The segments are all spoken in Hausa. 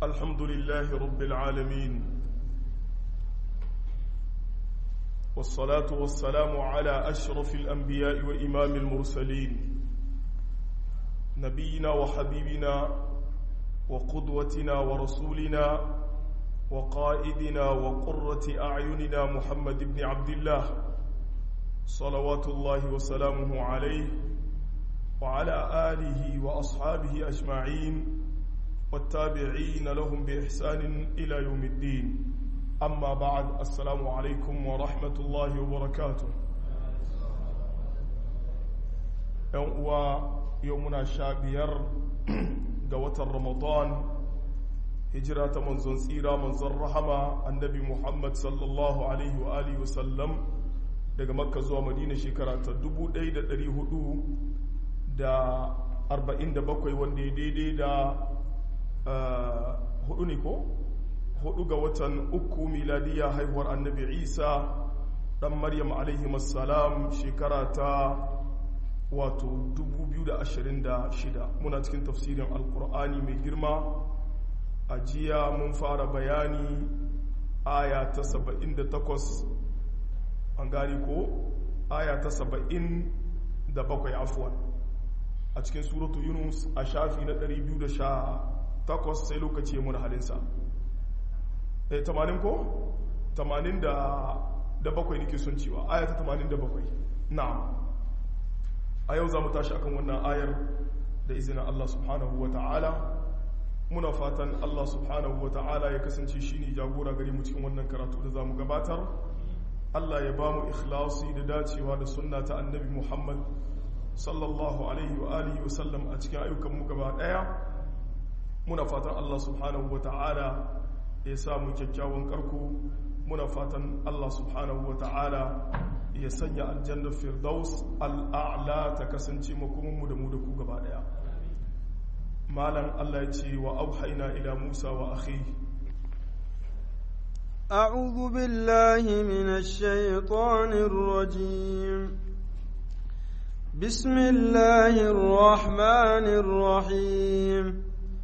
الحمد لله رب العالمين والصلاة والسلام على أشرف الأنبياء وإمام المرسلين نبينا وحبيبنا وقدوتنا ورسولنا وقائدنا وقرة أعيننا محمد بن عبد الله صلوات الله وسلامه عليه وعلى آله وأصحابه أجمعين والتابعين لهم بإحسان إلى يوم الدين أما بعد السلام عليكم ورحمة الله وبركاته يومنا شابير قوة رمضان هجرة منزل سيرة منزل رحمة النبي محمد صلى الله عليه وآله وسلم daga makka zuwa madina shekara ta 1447 wanda ya daidai da hudu ne ko hudu ga watan uku miladiya haihuwar annabi isa dan maryam alaihi salam shekara ta wato 2026 muna cikin tafsirin alkur'ani mai girma a jiya mun fara bayani aya ta 78 an gani ko aya ta 77 afuwan a cikin suratu yunus a shafi na 218 sai lokaci mun halinsa eh 80 ko 80 da bakwai nake son cewa aya ta 87 na'am a yau za mu tashi akan wannan ayar da izinin Allah subhanahu wa ta'ala muna fatan Allah subhanahu wa ta'ala ya kasance shi ne jagora gari mu cikin wannan karatu da za mu gabatar Allah ya ba mu ikhlasi da dacewa da sunna ta annabi Muhammad sallallahu alaihi wa alihi wa sallam a cikin ayyukan mu gaba daya muna fatan Allah subhanahu wa ta'ala ya sa mu kyakkyawan karko muna fatan Allah subhanahu wa ta'ala ya sanya aljanna firdaus al'a'la ta kasance makomanmu da mu da ku gaba daya malam Allah ya ce wa auhaina ila Musa wa akhi أعوذ بالله من الشيطان الرجيم بسم الله الرحمن الرحيم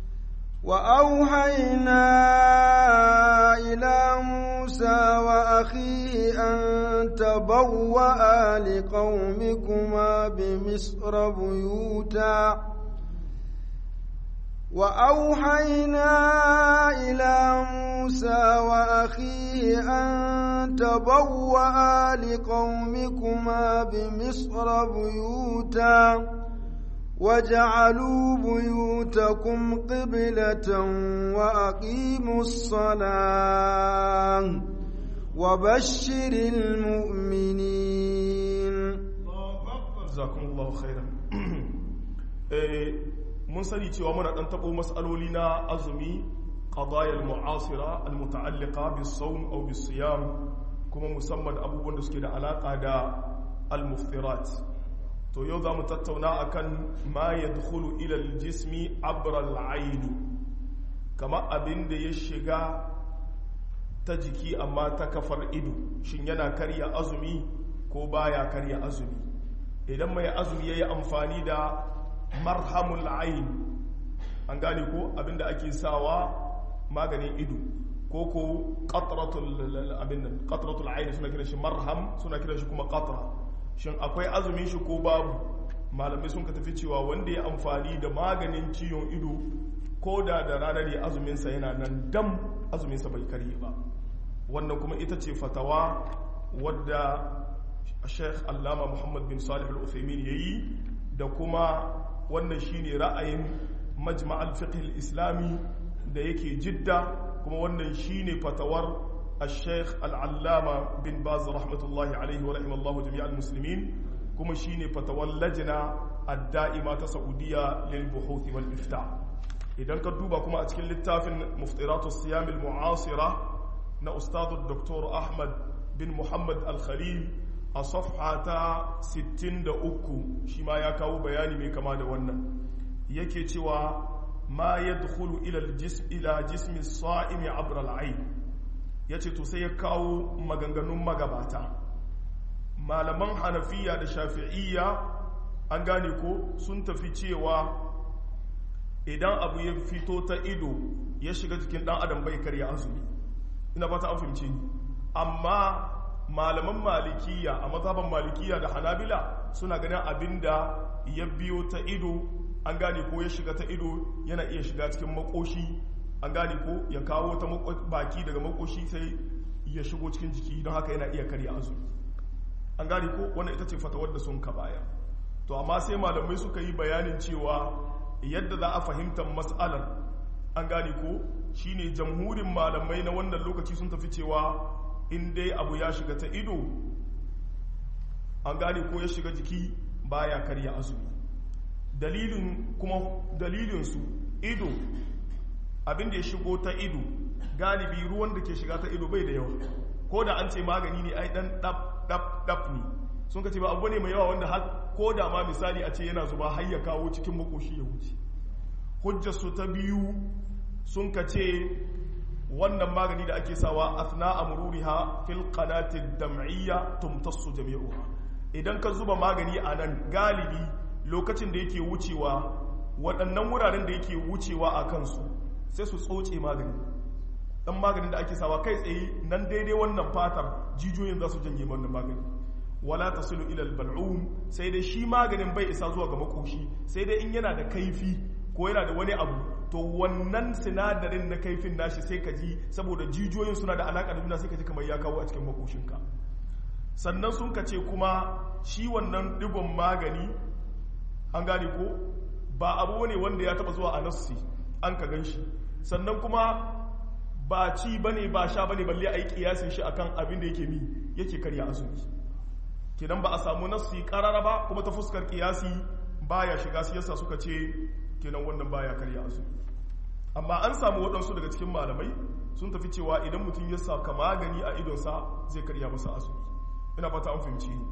وأوحينا إلى موسى وأخيه أن تبوأ لقومكما بمصر بيوتا وأوحينا إلى موسى وأخيه أن تبوأ لقومكما بمصر بيوتا وجعلوا بيوتكم قبلة وأقيموا الصلاة وبشر المؤمنين جزاكم الله خيرا mun sani cewa muna dan tabo mas'aloli na azumi qadaya al-mu'asira al-muta'alliqa bis-sawm aw bis-siyam kuma musamman abubuwan da suke da alaka da al-muftirat to yau za mu tattauna akan ma ya dukulu ilal jismi abral aini kama abin da ya shiga ta jiki amma ta kafar ido shin yana karya azumi ko baya karya azumi idan mai azumi ya yi amfani da marhamul ain an gane ko abin da ake sawa maganin ido ko ko qatratul aini suna kiran shi marham suna kiran shi kuma qatra shin akwai azumin shi ko babu malamai sun ka tafi cewa wanda ya amfani da maganin ciwon ido ko da da ranar ya azuminsa yana nan dam azuminsa bai karye ba wannan kuma ita ce fatawa wadda sheikh allama muhammad bin salih al-uthaymin ya yi da kuma wannan shine ra'ayin majma'al fiqh islami da yake jidda kuma wannan shine fatawar الشيخ العلامة بن باز رحمة الله عليه ورحمة الله جميع المسلمين كما شيني فتوى اللجنة الدائمة سعودية للبحوث والإفتاء إذا كدوبا كما أتكلم للتافن مفطرات الصيام المعاصرة نا أستاذ الدكتور أحمد بن محمد الخليل الصفحة ستين دا أكو شما يكاو بياني من كما دوانا يكي توا ما يدخل إلى الجسم إلى جسم الصائم عبر العين ya ce to sai ya kawo maganganun magabata malaman hanafiya da shafi'iyya an gane ko sun tafi cewa idan abu ya fito ta ido ya shiga jikin dan adam bai karya azumi ina fata an fahimce ni amma malaman malikiya a mazhaban malikiya da hanabila suna ganin abinda ya biyo ta ido an gane ko ya shiga ta ido yana iya shiga cikin makoshi an gane ko ya kawo ta baki daga makoshi sai ya shigo cikin jiki don haka yana iya karya azumi an gane ko wannan ita ce fatawar da sun ka baya to amma sai malamai suka yi bayanin cewa yadda za a fahimtar mas'alar an gane ko shine jamhurin malamai na wannan lokaci sun tafi cewa in dai abu ya shiga ta ido an gane ko ya shiga jiki baya karya azumi dalilin kuma dalilinsu ido abinda ya shigo ta ido galibi ruwan da ke shiga ta ido bai da yawa ko da an ce magani ne ai dan dap dap dap ne sun ka ce ba abu ne mai yawa wanda har ko da ma misali a ce yana zuba har ya kawo cikin makoshi ya wuce hujjar su ta biyu sun ka ce wannan magani da ake sawa athna amruriha fil qanati dam'iyya tumtassu jami'uha idan ka zuba magani a nan galibi lokacin da yake wucewa waɗannan wuraren da yake wucewa a kansu sai su tsoce magani dan maganin da ake sawa kai tsaye nan daidai wannan fatar jijiyoyin za su janye wannan magani wala tasilu ila al-bal'um sai dai shi maganin bai isa zuwa ga makoshi sai dai in yana da kaifi ko yana da wani abu to wannan sinadarin na kaifin nashi sai ka ji saboda jijiyoyin suna da alaka da juna sai ka ji kamar ya kawo a cikin makoshinka sannan sun ka ce kuma shi wannan digon magani an gane ko ba abu ne wanda ya taba zuwa a nassi an ka gan shi sannan kuma ba ci bane ba sha bane balle a yi kiyasin shi akan abin da yake mi yake karya azumi kenan ba a samu nassi karara ba kuma ta fuskar kiyasi baya shiga siyasa suka ce kenan wannan baya karya azumi amma an samu waɗansu daga cikin malamai sun tafi cewa idan mutum ya saka magani a idonsa zai karya masa azumi ina fata an fahimci ni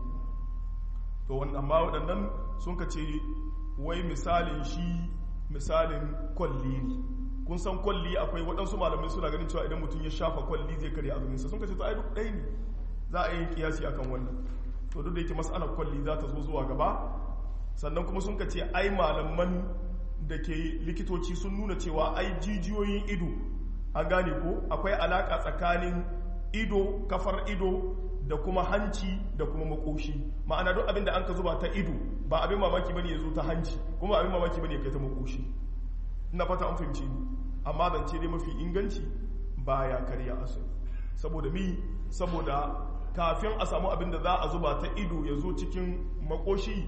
to amma waɗannan sun ka ce wai misalin shi misalin kwalli ne kun san kwalli akwai waɗansu malamai suna ganin cewa idan mutum ya shafa kwalli zai karya azuminsa sun ka ce to ai duk ɗaya ne za a yi kiyasi akan wannan to duk da yake mas'alar kwalli za ta zo zuwa gaba sannan kuma sun ka ce ai malaman da ke likitoci sun nuna cewa ai jijiyoyin ido an gane ko akwai alaka tsakanin ido kafar ido da kuma hanci da kuma makoshi ma'ana duk abin da an ka zuba ta ido ba abin mamaki bane ya zo ta hanci kuma abin mamaki bane ya kai ta makoshi ina fata an fahimce ni amma zance dai mafi inganci baya karya asali saboda mi saboda kafin a samu abin da za a zuba ta ido ya zo cikin makoshi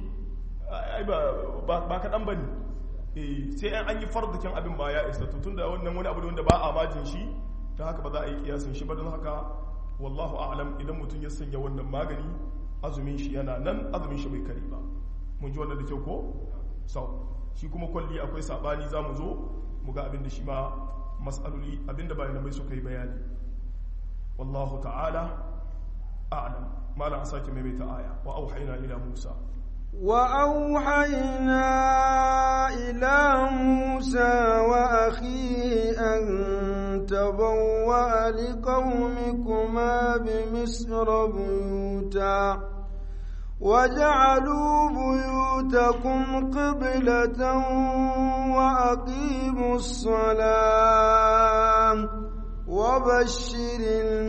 ba kaɗan ba ne sai an yi fardukin abin ba ya isa tun da wannan wani abu wanda ba a majin shi ta haka ba za a yi kiyasin shi ba don haka wallahu a'lam idan mutum ya sanya wannan magani azumin shi yana nan azumin shi bai kare ba mun ji wannan da kyau ko sau shi kuma kwalli akwai sabani za mu zo mu ga abin da shi ma mas'aloli abin da bayan mai suka yi bayani wallahu ta'ala a'lam malam a sake maimaita aya wa auhayna ila musa وأوحينا إلى موسى وأخيه أن تبوأ لقومكما بمصر بيوتا وجعلوا بيوتكم قبلة وأقيموا الصلاة وبشر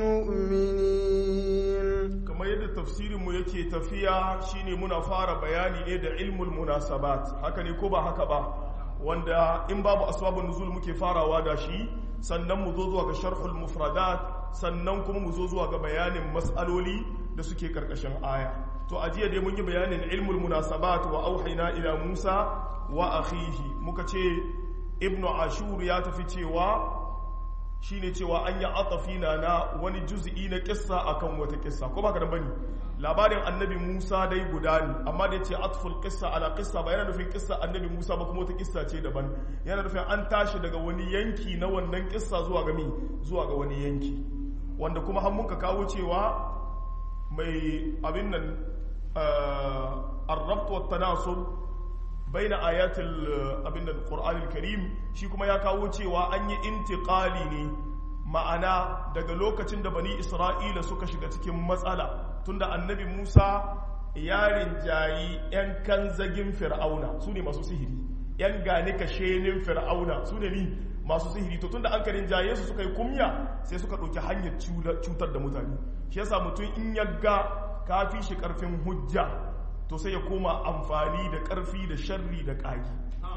المؤمنين kamar yadda tafsirinmu yake tafiya shine muna fara bayani ne da ilmul munasabat haka ne ko ba haka ba wanda in babu asbabun nuzul muke farawa da shi sannan mu zo zuwa ga sharhul mufradat sannan kuma mu zo zuwa ga bayanin mas'aloli da suke karkashin aya to a jiya dai mun yi bayanin ilmul munasabat wa auhayna ila Musa wa akhihi muka ce ibnu ashur ya tafi cewa shine cewa an yi atafina na wani juz'i na kissa akan wata kissa ko baka da bane labarin annabi Musa dai guda ne amma da yace atful qissa ala qissa ba yana nufin kissa annabi Musa ba kuma wata kissa ce daban yana nufin an tashi daga wani yanki na wannan kissa zuwa ga mi zuwa ga wani yanki wanda kuma har muka kawo cewa mai abin nan ar-rabt wa tanasub baina ayatul abin da Qur'anul Karim shi kuma ya kawo cewa an yi intiqali ne ma'ana daga lokacin da bani Isra'ila suka shiga cikin matsala tunda annabi Musa yarin jayi yan kanzagin Fir'auna su ne masu sihiri yan gane ka shenin fir'auna su ne ni masu sihiri to tunda an karin jaye su suka yi kumya sai suka ɗauki hanyar cutar da mutane shi yasa mutum in ya ga ka fi shi ƙarfin hujja to sai ya koma amfani da ƙarfi da sharri da ƙagi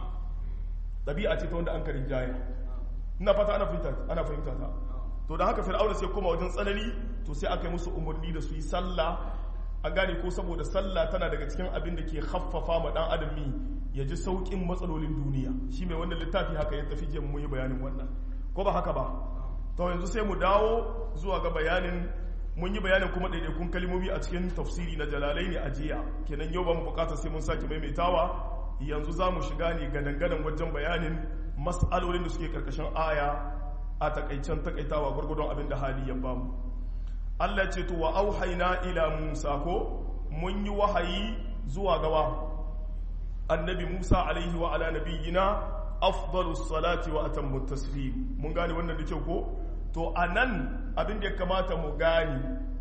ɗabi'a ce ta wanda an karin jaye ina fata ana fahimta ta to da haka fir'auna sai koma wajen tsanani to sai aka yi musu umarni da su yi sallah an gane ko saboda sallah tana daga cikin abin da ke haffafa ma dan adami ya ji saukin matsalolin duniya shi mai wannan littafi haka ya tafi je mu yi bayanin wannan ko ba haka ba to yanzu sai mu dawo zuwa ga bayanin mun yi bayanin kuma ɗaiɗaikun kalmomi a cikin tafsiri na jalalai ne a jiya kenan yau ba mu bukatar sai mun sake maimaitawa yanzu za mu shiga ne gadan-gadan wajen bayanin mas'alolin da suke karkashin aya a takaicen takaitawa gwargwadon abin da hali ya bamu Allah ce to wa auhaina ila Musa ko mun yi wahayi zuwa gawa annabi Musa alaihi wa ala nabiyyina afdalus salati wa atammu taslim mun gane wannan da kyau ko to anan abin da ya kamata mu gane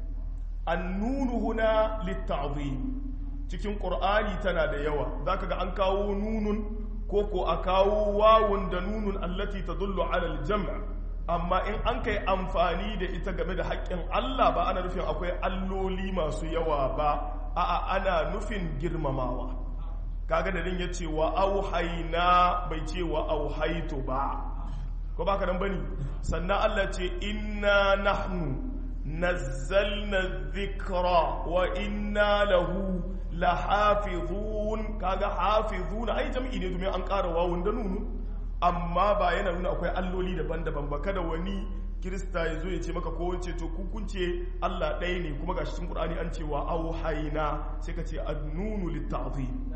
annunu huna litta'zim cikin qur'ani tana da yawa zaka ga an kawo nunun ko ko a kawo wawun da nunun allati tadullu ala al-jam' amma in an kai amfani da ita game da haƙƙin Allah ba ana nufin akwai alloli masu yawa ba a'a ana nufin girmamawa kaga da din yace wa auhayna bai ce wa auhaitu ba ko baka nan bane sannan Allah ce inna nahnu nazzalna dhikra wa inna lahu lahafizun kaga hafizuna ai jam'i ne domin an ƙara wawun da nunu amma ba yana nuna akwai alloli daban-daban ba kada wani kirista ya zo ya ce maka ko wance to kukunce Allah ɗaya ne kuma gashi cikin Qur'ani an ce wa auhayna sai ka ce annunu litta'zim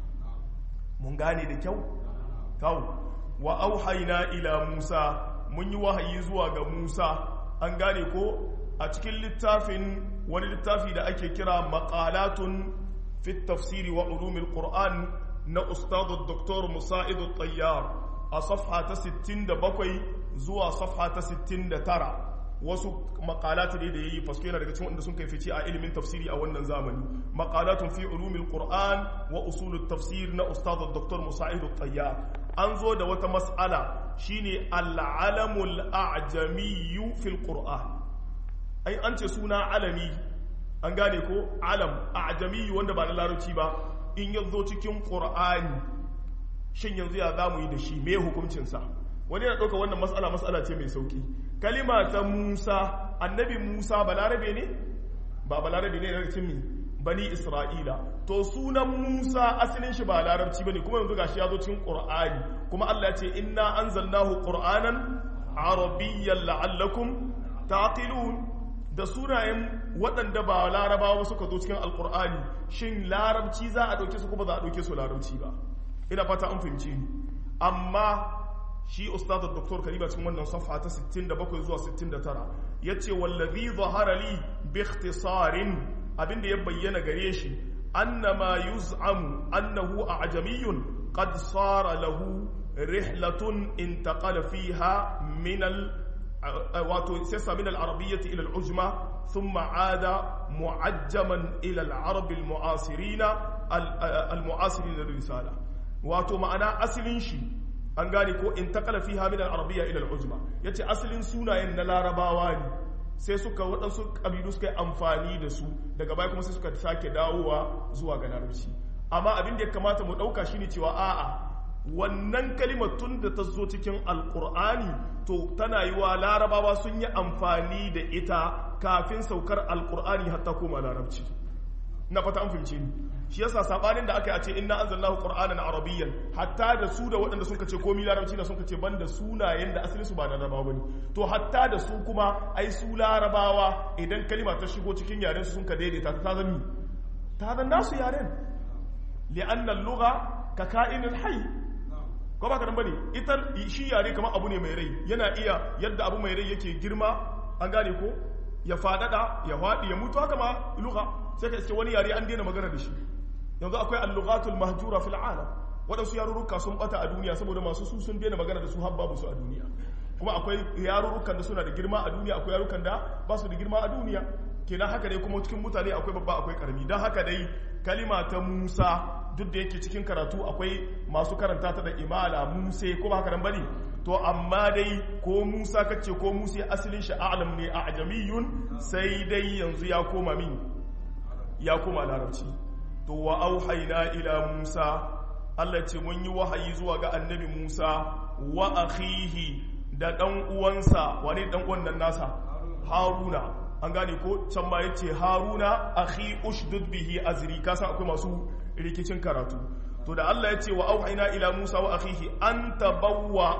mun gane da kyau kawo wa auhayna ila Musa mun yi wahayi zuwa ga Musa an gane ko a cikin littafin wani littafi da ake kira maqalatun fi tafsiri wa ulumil Qur'an na ustadu Dr. Musa'id tayyar a safha ta 67 zuwa safha ta 69 wasu makalatu ne da yayi fasko yana daga cikin wanda sun kai fice a ilimin tafsiri a wannan zamani maqalatun fi ulumil qur'an wa usulut tafsir na ustad dr musa'id at-tayyar an zo da wata mas'ala shine al-alamul a'jami fil qur'an ai an ce suna alami an gane ko alam a'jami wanda ba na larabci ba in yazo cikin qur'ani shin yanzu ya za mu yi da shi me hukuncinsa wani yana ɗauka wannan matsala matsala ce mai sauki kalima ta musa annabi musa balarabe ne ba balarabe ne daga cin bani isra'ila to sunan musa asalin shi ba larabci ba ne kuma yanzu gashi ya zo cikin ƙur'ani kuma allah ya ce inna anzalnahu qur'anan arabiyyan la'allakum taqilun da sunayen waɗanda ba larabawa suka zo cikin alƙur'ani shin larabci za a ɗauke su kuma za a ɗauke su larabci ba ina fata an fahimci ni amma shi ustadar doktor kariba cikin wannan safha ta 67 zuwa 69 yace wallazi zahara li bi ikhtisarin abinda ya bayyana gare shi annama yuz'amu annahu a'jamiyyun qad sara lahu rihlatun intaqala fiha min al wato sassa min al-arabiyyah ila al-ujma thumma 'ada mu'ajjaman ila al-arab al-mu'asirina al-mu'asirina risala wato ma'ana asalin shi an gane ko in takala fi hamid al-arabiyya ila al-ujma yace asalin sunayen na larabawa ne sai suka waɗansu kabilu suka yi amfani da su daga baya kuma sai suka sake dawowa zuwa ga larabci amma abin da ya kamata mu ɗauka shine cewa a'a wannan kalimar tun da ta zo cikin alkur'ani to tana yi wa larabawa sun yi amfani da ita kafin saukar alkur'ani hatta koma larabci na fata an fahimce ni shi yasa sabanin da aka yi a ce inna anzalnahu qur'anan arabiyyan hatta da su da waɗanda sun kace komai larabci da sun kace banda sunayen da asalin su ba da larabawa bane to hatta da su kuma ai su larabawa idan kalima ta shigo cikin yaren su sun ka daidaita ta zami ta zan nasu yaren li'anna al-lugha ka ka'inil hayy ko ba ka nan bane ita shi yare kamar abu ne mai rai yana iya yadda abu mai rai yake girma an gane ko ya fadada ya faɗi ya mutu haka ma lugha sai ka ce wani yare an daina magana da shi yanzu akwai al-lughatul mahjura fil alam waɗansu yarurruka sun bata a duniya saboda masu su sun daina magana da su har babu su a duniya kuma akwai yarurrukan da suna da girma a duniya akwai yarurrukan da ba su da girma a duniya kenan haka dai kuma cikin mutane akwai babba akwai karami don haka dai kalima ta Musa duk da yake cikin karatu akwai masu karanta ta da imala musa ko ba haka nan bane to amma dai ko musa kace ko musa asalin shi a'lam ne a ajamiyun sai dai yanzu ya koma min ya koma larabci to wa auhayna ila musa Allah ce mun yi wahayi zuwa ga annabi musa wa akhihi da dan uwansa wani dan uwan nan nasa haruna an gane ko can ma yace haruna akhi ushdud bihi azri kasan akwai masu rikicin karatu to da Allah yace wa auhayna ila Musa wa akhihi an tabawwa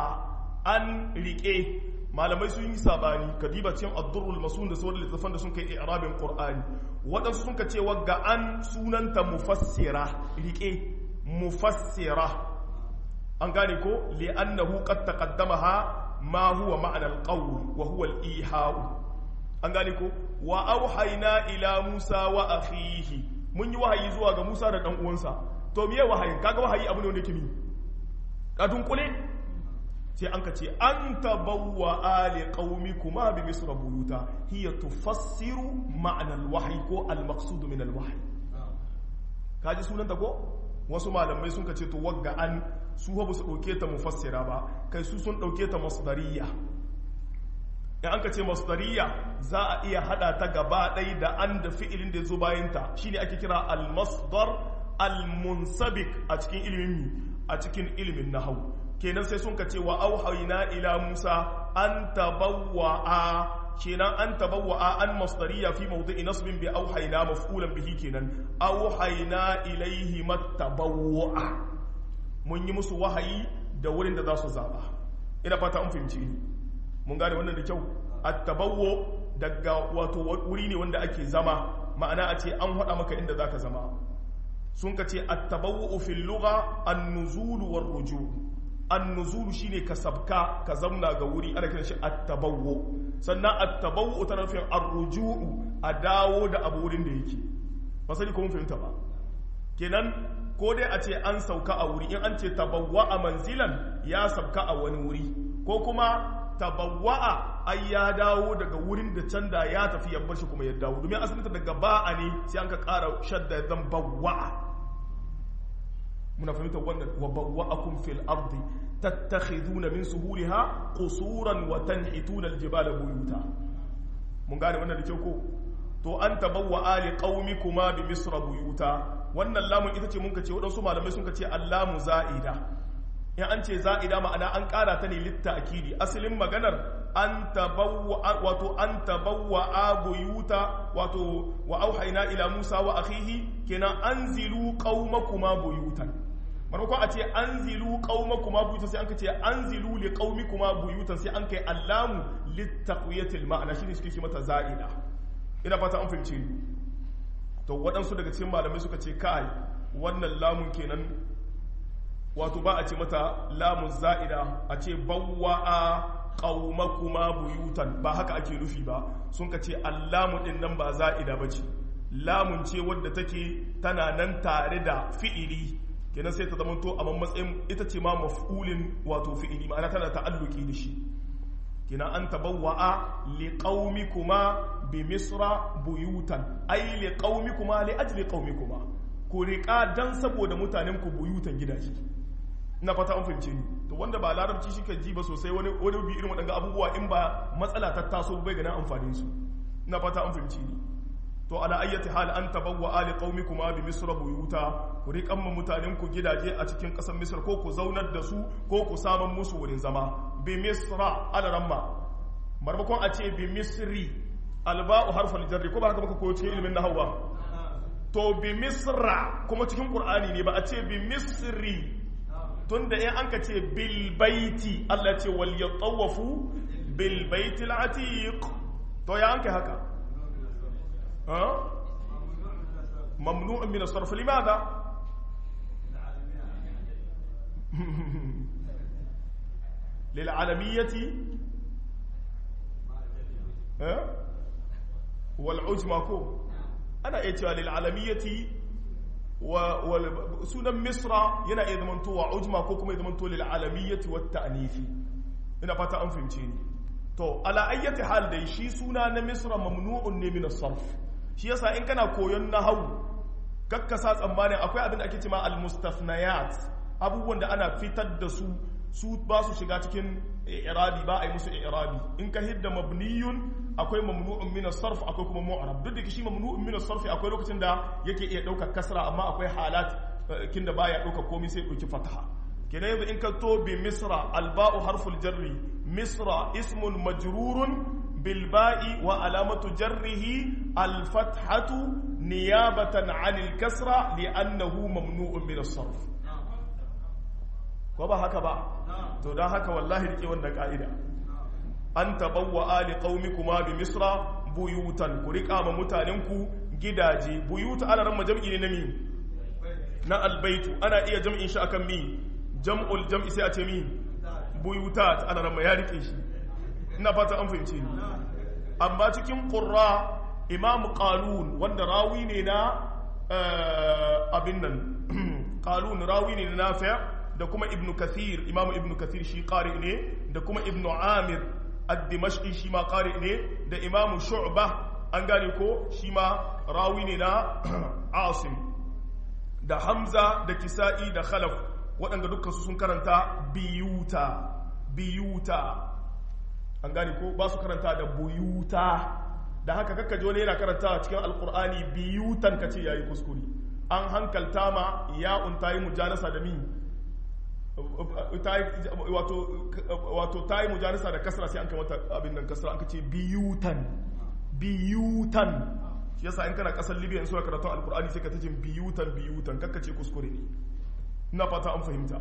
an rike malamai sun yi sabani kadiba cikin ad-durrul masun da sauran littafan da sun kai i'rabin qur'ani wadansu sun ka ce wagga an sunanta mufassira rike mufassira an gane ko li'annahu qad taqaddamaha ma huwa ma'na al-qawl wa huwa al-iha'u an gane ko wa auhayna ila Musa wa akhihi mun yi wahayi zuwa ga Musa da dan uwansa to miye wahayi kaga wahayi abu ne wanda kimi ka dunkule sai an ka ce an tabawwa ali qaumikuma bi misra buyuta hiya tufassiru ma'na al-wahyi ko al-maqsud min al-wahyi kaji sunan ta ko wasu malamai sun ka ce to wagga an su ba su dauke ta mufassira ba kai su sun dauke ta masdariyya in an ka ce masdariya za a iya hada ta gaba ɗai da an da fi'ilin da zo bayanta shine ake kira al-masdar al-munsabik a cikin ilimin a cikin ilimin nahwu kenan sai sun ka ce wa auhayna ila musa an tabawwa'a kenan an tabawwa'a an masdariya fi mawdi'i nasbin bi auhayna maf'ulan bihi kenan auhayna ilayhi matabawwa'a mun yi musu wahayi da wurin da za su zaba ina fata an fahimci ni mun gane wannan da kyau at-tabawwu daga wato wuri ne wanda ake zama ma'ana a ce an hada maka inda zaka zama sun ka ce at-tabawwu fil lugha an-nuzul war ruju an-nuzul shine ka sabka ka zamna ga wuri ana kiran shi at-tabawwu sannan at-tabawwu tana nufin ar-ruju a dawo da abu wurin da yake ba sani ko mun fahimta ba kenan ko dai a ce an sauka a wuri in an ce tabawwa a manzilan ya sabka a wani wuri ko kuma tabawwa'a ai ya dawo daga wurin da can da ya tafi ya bar shi kuma ya dawo domin asalinta daga ba'a ne sai an ka ƙara shadda zan bawwa'a muna fahimtar wannan wa bawwa'akum fil ardi tattakhiduna min suhuliha qusuran wa tanhituna aljibala buyuta mun gane wannan da kyau ko to an tabawwa ali qaumikuma bi misra buyuta wannan lamun ita ce mun ka ce wadansu malamai sun ka ce allamu za'ida in an ce za'ida ma'ana an ƙara ta ne litta akidi asalin maganar an tabawwa wato an tabawwa buyuta wato wa auhayna ila Musa wa akhihi kenan anzilu qaumakuma buyutan maimakon a ce anzilu qaumakuma buyutan sai an ce anzilu li qaumikuma buyutan sai an kai allamu littaqwiyatil ma'ana shine suke ce mata za'ida ina fata an fahimce ni to waɗansu daga cikin malamai suka ce kai wannan lamun kenan wato ba a ce mata lamun za'ida a ce bawwa'a qaumakuma buyutan ba haka ake nufi ba sun ka ce allamu din nan ba za'ida bace lamun ce wadda take tana nan tare da fi'ili kenan sai ta zamanto a matsayin ita ce ma maf'ulin wato fi'ili ma'ana tana ta'alluki da shi kenan an tabawwa'a liqaumikuma bi misra buyutan ay liqaumikuma li ajli qaumikuma ku riƙa dan saboda mutanen ku buyutan gidaje ina fata an fahimce ni to wanda ba larabci shi kan ji ba sosai wani wani bi irin waɗanga abubuwa in ba matsala ta taso bai ganin amfanin su ina fata an fahimce ni to ala ayyati hal an tabawwa ali qaumikuma bi misra buyuta ku riƙan mu mutanen ku gidaje a cikin ƙasar misra ko ku zaunar da su ko ku saman musu wurin zama bi misra ala ramma marmakon a ce bi misri alba'u harfal jarri ko ba haka muka koyo cikin ilimin nahwa to bi misra kuma cikin qur'ani ne ba a ce bi misri tunda in an ka ce bilbaiti Allah ce wal yatawafu bilbaiti al-atiq to ya an kai haka ha mamnu'un min as-sarf limadha للعالمية والعجمة كو أنا إيتوا للعالمية sunan misra yana iya zamantowa ujma ko kuma ya zamanto lil alamiyyati wat ta'nifi ina fata an fahimce ni to ala ayyati hal dai shi suna na misra mamnu'un ne min as-sarf shi yasa in kana koyon nahwu kakkasa tsammanin akwai abin da ake cema al-mustafnayat abubuwan da ana fitar da su su ba su shiga cikin i'rabi ba a yi musu i'rabi in ka hidda mabniyun akwai mamnu'un min as-sarf akwai kuma mu'rab duk da shi mamnu'un min as-sarf akwai lokacin da yake iya daukar kasra amma akwai halat kin da baya dauka komai sai dauki fataha kenan yanzu in ka to bi misra alba'u harful jarri misra ismun majrurun bil ba'i wa alamatu jarrihi al fathatu niyabatan 'anil kasra li'annahu mamnu'un min as-sarf ko ba haka ba to dan haka wallahi rike wannan ka'ida an tabawwa ali qaumikuma bi misra buyutan ku rika ma mutanenku gidaje buyuta ana ran majam'i ne na mi na albaitu ana iya jam'in shi akan mi jam'ul jam'i sai a ce mi buyutat ana ran ya rike shi ina fata an fahimce ni amma cikin qurra imam qalun wanda rawi ne na abin nan qalun rawi ne na nafi' da kuma ibnu kathir imam ibnu kathir shi qari ne da kuma ibnu amir ad-dimashqi shi ma qari ne da imam shu'ba an gane ko shi ma rawi ne na asim da hamza da kisa'i da khalaf waɗanda dukkan su sun karanta biyuta biyuta an gane ko ba su karanta da buyuta da haka kakka wani yana karanta cikin alkur'ani biyutan ka ce yayi kuskure an hankalta ma ya'un ta yi mujanasa da mi wato ta yi mujanasa da kasra sai an kai mata abin nan kasra an ka ce biyutan biyutan shi yasa in kana kasar libya in suna karatun alkur'ani sai ka ta jin biyutan biyutan kakka ce kuskure ne ina fata an fahimta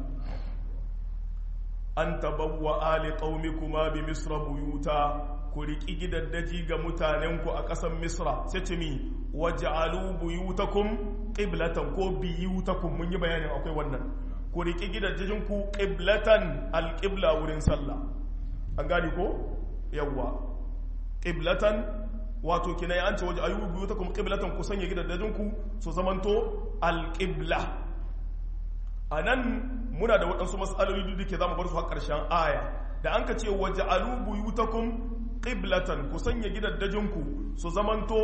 an tabawwa ali qaumikuma bi misra buyuta ku riki gidaddaji ga mutanenku a ƙasar misra sai ce mi waj'alu buyutakum qiblatan ko biyutakum mun yi bayanin akwai wannan ku riki gidaddajin ku qiblatan alqibla wurin sallah an gani ko yawwa qiblatan wato kina an ce waj'alu buyutakum qiblatan ku sanya gidaddajin ku su zamanto alqibla anan muna da waɗansu matsaloli duk da ke za mu bar su har ƙarshen aya da an ka ce waje alubu yutakun ƙiblatan ku sanya gidaddajinku su zamanto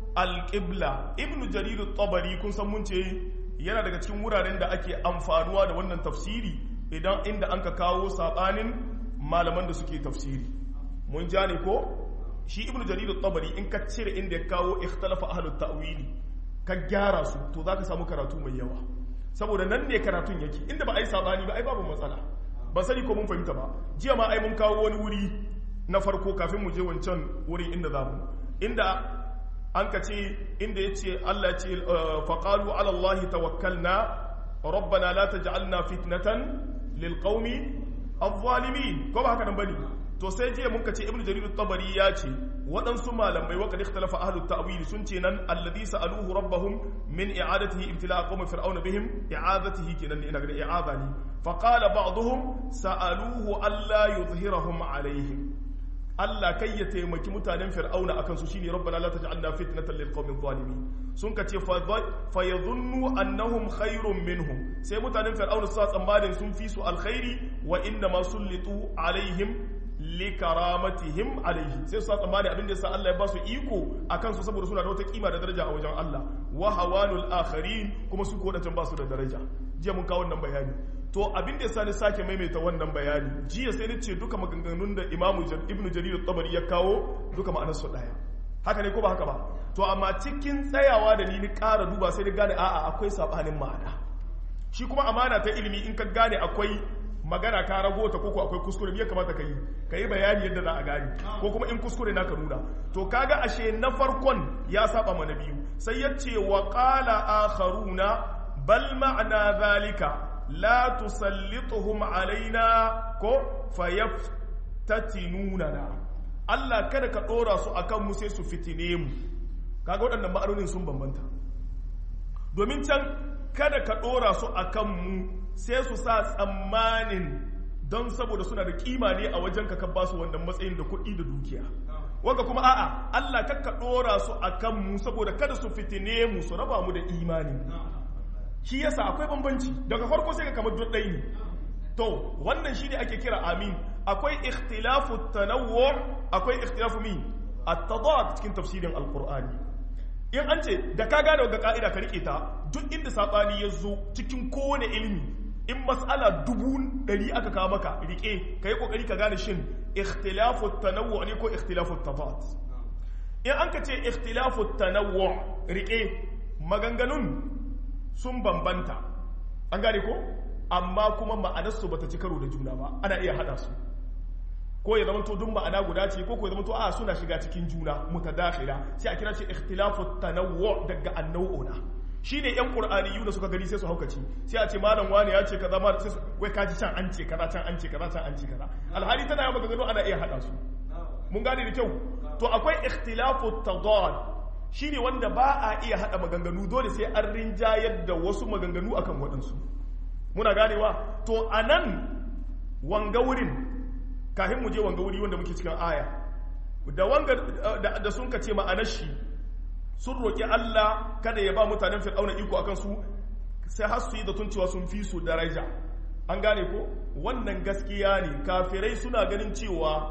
alƙibla ibn jarir tabari kun san mun ce yana daga cikin wuraren da ake amfanuwa da wannan tafsiri idan inda an ka kawo saɓanin malaman da suke tafsiri mun ja ne ko shi ibn jarir tabari in ka cire inda ya kawo ikhtalafa ahlut ta'wili ka gyara su to zaka samu karatu mai yawa saboda nan ne karatun yake inda ba a yi sabani ba ai babu matsala ba sani ko mun fahimta ba jiya ma ai mun kawo wani wuri na farko kafin mu je wancan wurin inda za mu inda an ka ce inda ya ce Allah ce faƙalu ala Allah tawakkalna rabbana la taj'alna fitnatan lil qaumi adh-dhalimin ko ba haka nan bane to sai jiya mun ka ce ibnu jarir tabari ya ce waɗansu malamai wa kad ikhtalafa ahlut ta'wil sun ce nan alladhi sa'aluhu rabbahum min i'adatihi ibtila'a qawmi fir'auna bihim i'adatihi kenan ina ga i'ada ne fa qala ba'dhum sa'aluhu alla yuzhirahum alaihim Allah kai ya taimaki mutanen fir'auna akan su shine rabbana la taj'alna fitnatan lil qawmi zalimin sun ka ce fa yadhunnu annahum khairun minhum sai mutanen fir'auna su tsammanin sun fi su alkhairi wa inna ma sullitu alaihim likaramatihim alaihi sai su tsammani abin da yasa Allah ya ba su iko akan su saboda suna da wata kima da daraja a wajen Allah wa hawanul akharin kuma su ko ba su da daraja jiya mun kawo wannan bayani to abin da yasa ni sake maimaita wannan bayani jiya sai ni ce duka maganganun da Imam Ibn Jarir tabari ya kawo duka ma'anar su daya haka ne ko ba haka ba to amma cikin tsayawa da ni ni ƙara duba sai ni gane a'a akwai sabanin ma'ana shi kuma amana ta ilimi in ka gane akwai magana ka rago ta koko akwai kuskure me ya kamata ka yi ka yi bayani yadda za a gane ko kuma in kuskure na ka nuna to kaga ashe na farkon ya saba mana biyu sai ya ce wa qala akharuna bal ma'ana zalika la tusallituhum alaina ko fayaftatinuna Allah kada ka dora su akan mu sai su fitine mu kaga waɗannan ma'anonin sun bambanta domin can kada ka dora su akan mu sai su sa tsammanin don saboda suna da kima ne a wajen ka ba su wannan matsayin da kuɗi da dukiya wanda kuma a'a Allah kakka ɗora su a kanmu saboda kada su fitine mu su raba mu da imani shi yasa akwai bambanci daga farko sai ka kamar ɗaya ne to wannan shi ne ake kira amin akwai ikhtilafu tanawwu akwai ikhtilafu mi at-tadad cikin tafsirin alqur'ani in an ce da ka gane ga ka'ida ka rike ta duk inda sabani ya zo cikin kowane ilimi in mas'ala dubu ɗari aka kawo maka rike ka yi kokari ka gane shin ikhtilafu tanawwu ne ko ikhtilafu tafat in an ka ce ikhtilafu tanawwu rike maganganun sun bambanta an gane ko amma kuma ma'anarsu bata ci karo da juna ba ana iya hada su ko ya zama to duk ma'ana guda ce ko ko ya zama to a suna shiga cikin juna mutadakhila sai a kira shi ikhtilafu tanawwu daga annawuna shine yan qur'aniyu da suka gani sai su haukaci sai a ce malam wani ya ce kaza ma sai wai kaji can an ce kaza can an ce kaza can an ce kaza alhali tana yawa maganganu ana iya hada su mun gane da kyau to akwai ikhtilafu tadad shine wanda ba a iya hada maganganu dole sai an rinjayar da wasu maganganu akan waɗansu muna ganewa to anan wanga wurin kafin mu je wanga wuri wanda muke cikin aya da wanga da sun ka ce ma'anar shi sun roƙi Allah kada ya ba mutanen fir'auna iko akan su sai har su yi da tun cewa sun fi su daraja an gane ko wannan gaskiya ne kafirai suna ganin cewa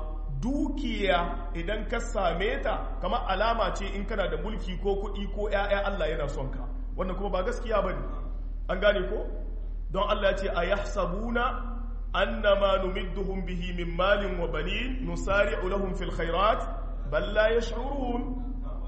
dukiya idan ka same ta kamar alama ce in kana da mulki ko kuɗi ko ‘ya'ya Allah yana son ka wannan kuma ba gaskiya ba ne an gane ko don Allah ya ce a yahsabuna annama numidduhum bihi min malin wa banin nusari'u lahum fil khairat bal la yash'urun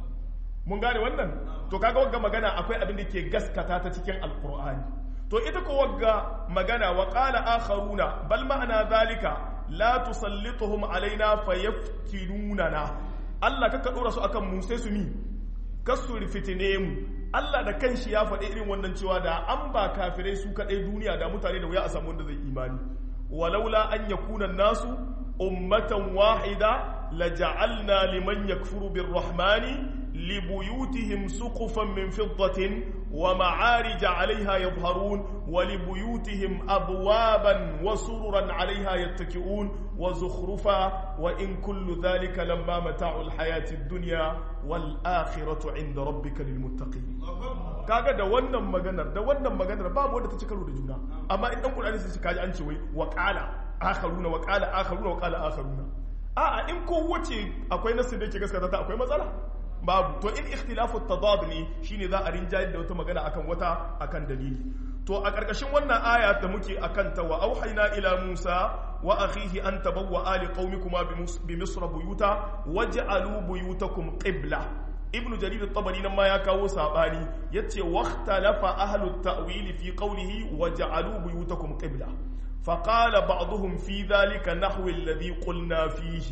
mun gane wannan to kaga wagga magana akwai abin da ke gaskata ta cikin alqur'ani to ita ko wagga magana wa qala akharuna bal ma'ana zalika la tusallituhum alaina fayaftinunana Allah kaka dora su akan mu sai su mi kasu fitine mu Allah da kanshi ya faɗi irin wannan cewa da an ba kafirai su kaɗai duniya da mutane da wuya a samu wanda zai imani walaula an yakuna nasu ummatan wahida laja'alna liman yakfuru birrahmani لبيوتهم سقفا من فضة ومعارج عليها يظهرون ولبيوتهم أبوابا وسررا عليها يتكئون وزخرفا وإن كل ذلك لما متاع الحياة الدنيا والآخرة عند ربك للمتقين kaga da wannan maganar da wannan maganar babu wanda ta ci karo da juna amma in dan Qur'ani sai kaji an ce wai wa qala akharuna wa qala akharuna wa qala akharuna a'a in ko wace akwai nasu da yake gaskata ta akwai matsala babu to in ikhtilafu tadad ne shine za a rinjayar da wata magana akan wata akan dalili to a ƙarƙashin wannan aya da muke akan ta wa auhayna ila Musa wa akhihi an tabawwa ali qaumikuma bi misr buyuta waj'alu buyutakum qibla ibn jarir at-tabari nan ma ya kawo sabani yace waqtalafa ahlu at-ta'wil fi qawlihi waj'alu buyutakum qibla فقال بعضهم في ذلك نحو الذي قلنا فيه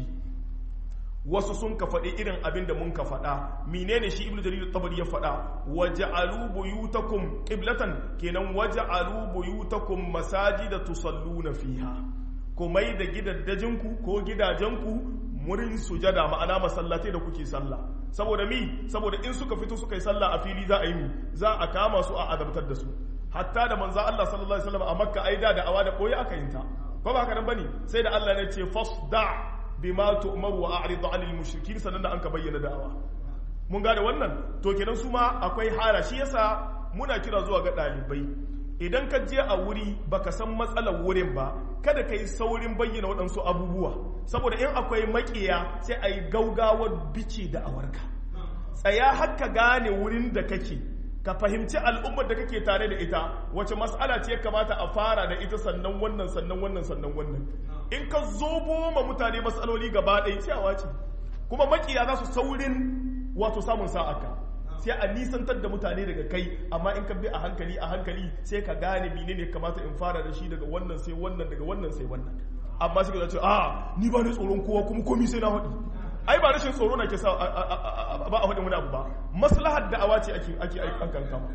wasu sun ka faɗi irin abin da mun ka faɗa menene shi ibnu jarir tabari ya faɗa waja'alu buyutakum qiblatan kenan waja'alu buyutakum masajida tusalluna fiha kumai da gidaddajinku ko gidajenku murin sujada ma'ana masallatai da kuke sallah saboda mi saboda in suka fito suka yi sallah a fili za a yi mi za a kama su a adabtar da su hatta da manzo Allah sallallahu alaihi wasallam a makka aida da awa da koyi aka yinta ko ba haka nan bane sai da Allah ne ce fasda bima tu'maru wa a'rid 'anil mushrikin sannan da an ka bayyana da'awa mun gane wannan to kenan su ma akwai hala shi yasa muna kira zuwa ga dalibai idan ka je a wuri baka san matsalar wurin ba kada ka yi saurin bayyana waɗansu abubuwa saboda in akwai makiya sai a yi gaugawar bice da awarka tsaya haka gane wurin da kake ka fahimci al'ummar da kake tare da ita wace mas'ala ce ya kamata a fara da ita sannan wannan sannan wannan sannan wannan in ka zobo ma mutane matsaloli gaba ɗaya cewa ce kuma makiya za su saurin wato samun sa'aka sai a nisantar da mutane daga kai amma in ka bi a hankali a hankali sai ka gane mene ne kamata in fara da shi daga wannan sai wannan daga wannan sai wannan amma sai ka ce a ni ba ni tsoron kowa kuma komi sai na haɗi ai ba rashin tsoro na ke sa ba a faɗin wani abu ba maslahar da'awa ce ake ake an kankama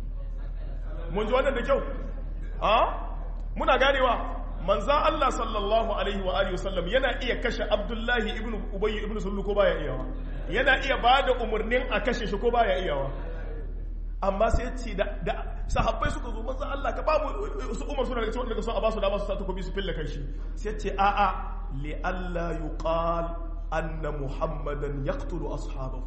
mun ji wannan da kyau a muna ganewa manzan Allah sallallahu alaihi wa alihi wasallam yana iya kashe Abdullahi ibn Ubayy ibn Sullu ko baya iyawa yana iya bada umarnin a kashe shi ko baya iyawa amma sai ce da sahabbai suka zo manzan Allah ka ba mu su Umar suna daga cikin daga so a ba su dama su sa takobi su fille kai shi sai ce a a li alla yuqal anna muhammadan yaqtulu ashabahu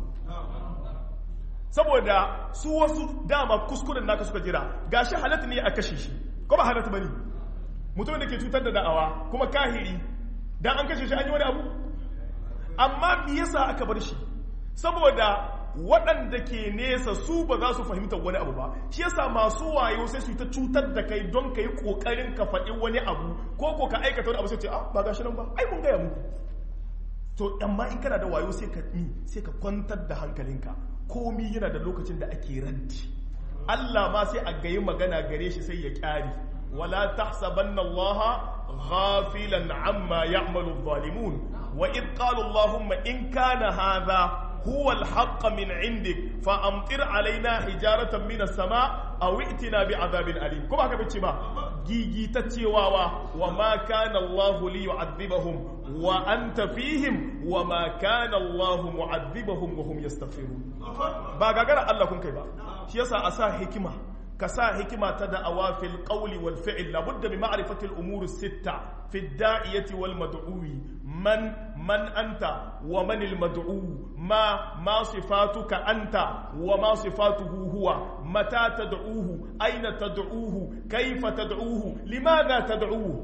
saboda su wasu dama kuskuren naka suka jira gashi halatta ne a kashe shi ko ba halatta bane mutumin da ke cutar da da'awa kuma kahiri dan an kashe shi an yi wani abu amma me yasa aka bar shi saboda waɗanda ke nesa su ba za su fahimta wani abu ba shi yasa masu wayo sai su yi ta cutar da kai don ka yi ƙoƙarin ka faɗi wani abu ko ko ka aikata wani abu sai ce ah ba gashi nan ba ai mun gaya muku to amma in kana da wayo sai ka ni sai ka kwantar da hankalinka komi yana da lokacin da ake raddi Allah ma sai a gayi magana gare shi sai ya kyari wala tahsabanna Allah ghafilan amma ya'malu adh-dhalimun wa id qala Allahumma in kana hadha هو الحق من عندك فأمطر علينا حجارة من السماء أو ائتنا بعذاب أليم كما هكذا بتشما جيجي تتشواوا وما كان الله ليعذبهم وأنت فيهم وما كان الله معذبهم وهم يستغفرون باغا غير الله كن كيبا شي يسا أسا حكمة كسا حكمة تدعوا في القول والفعل لابد بمعرفة الأمور الستة في الداعية والمدعو من من أنت ومن المدعو ما ما صفاتك أنت وما صفاته هو متى تدعوه أين تدعوه كيف تدعوه لماذا تدعوه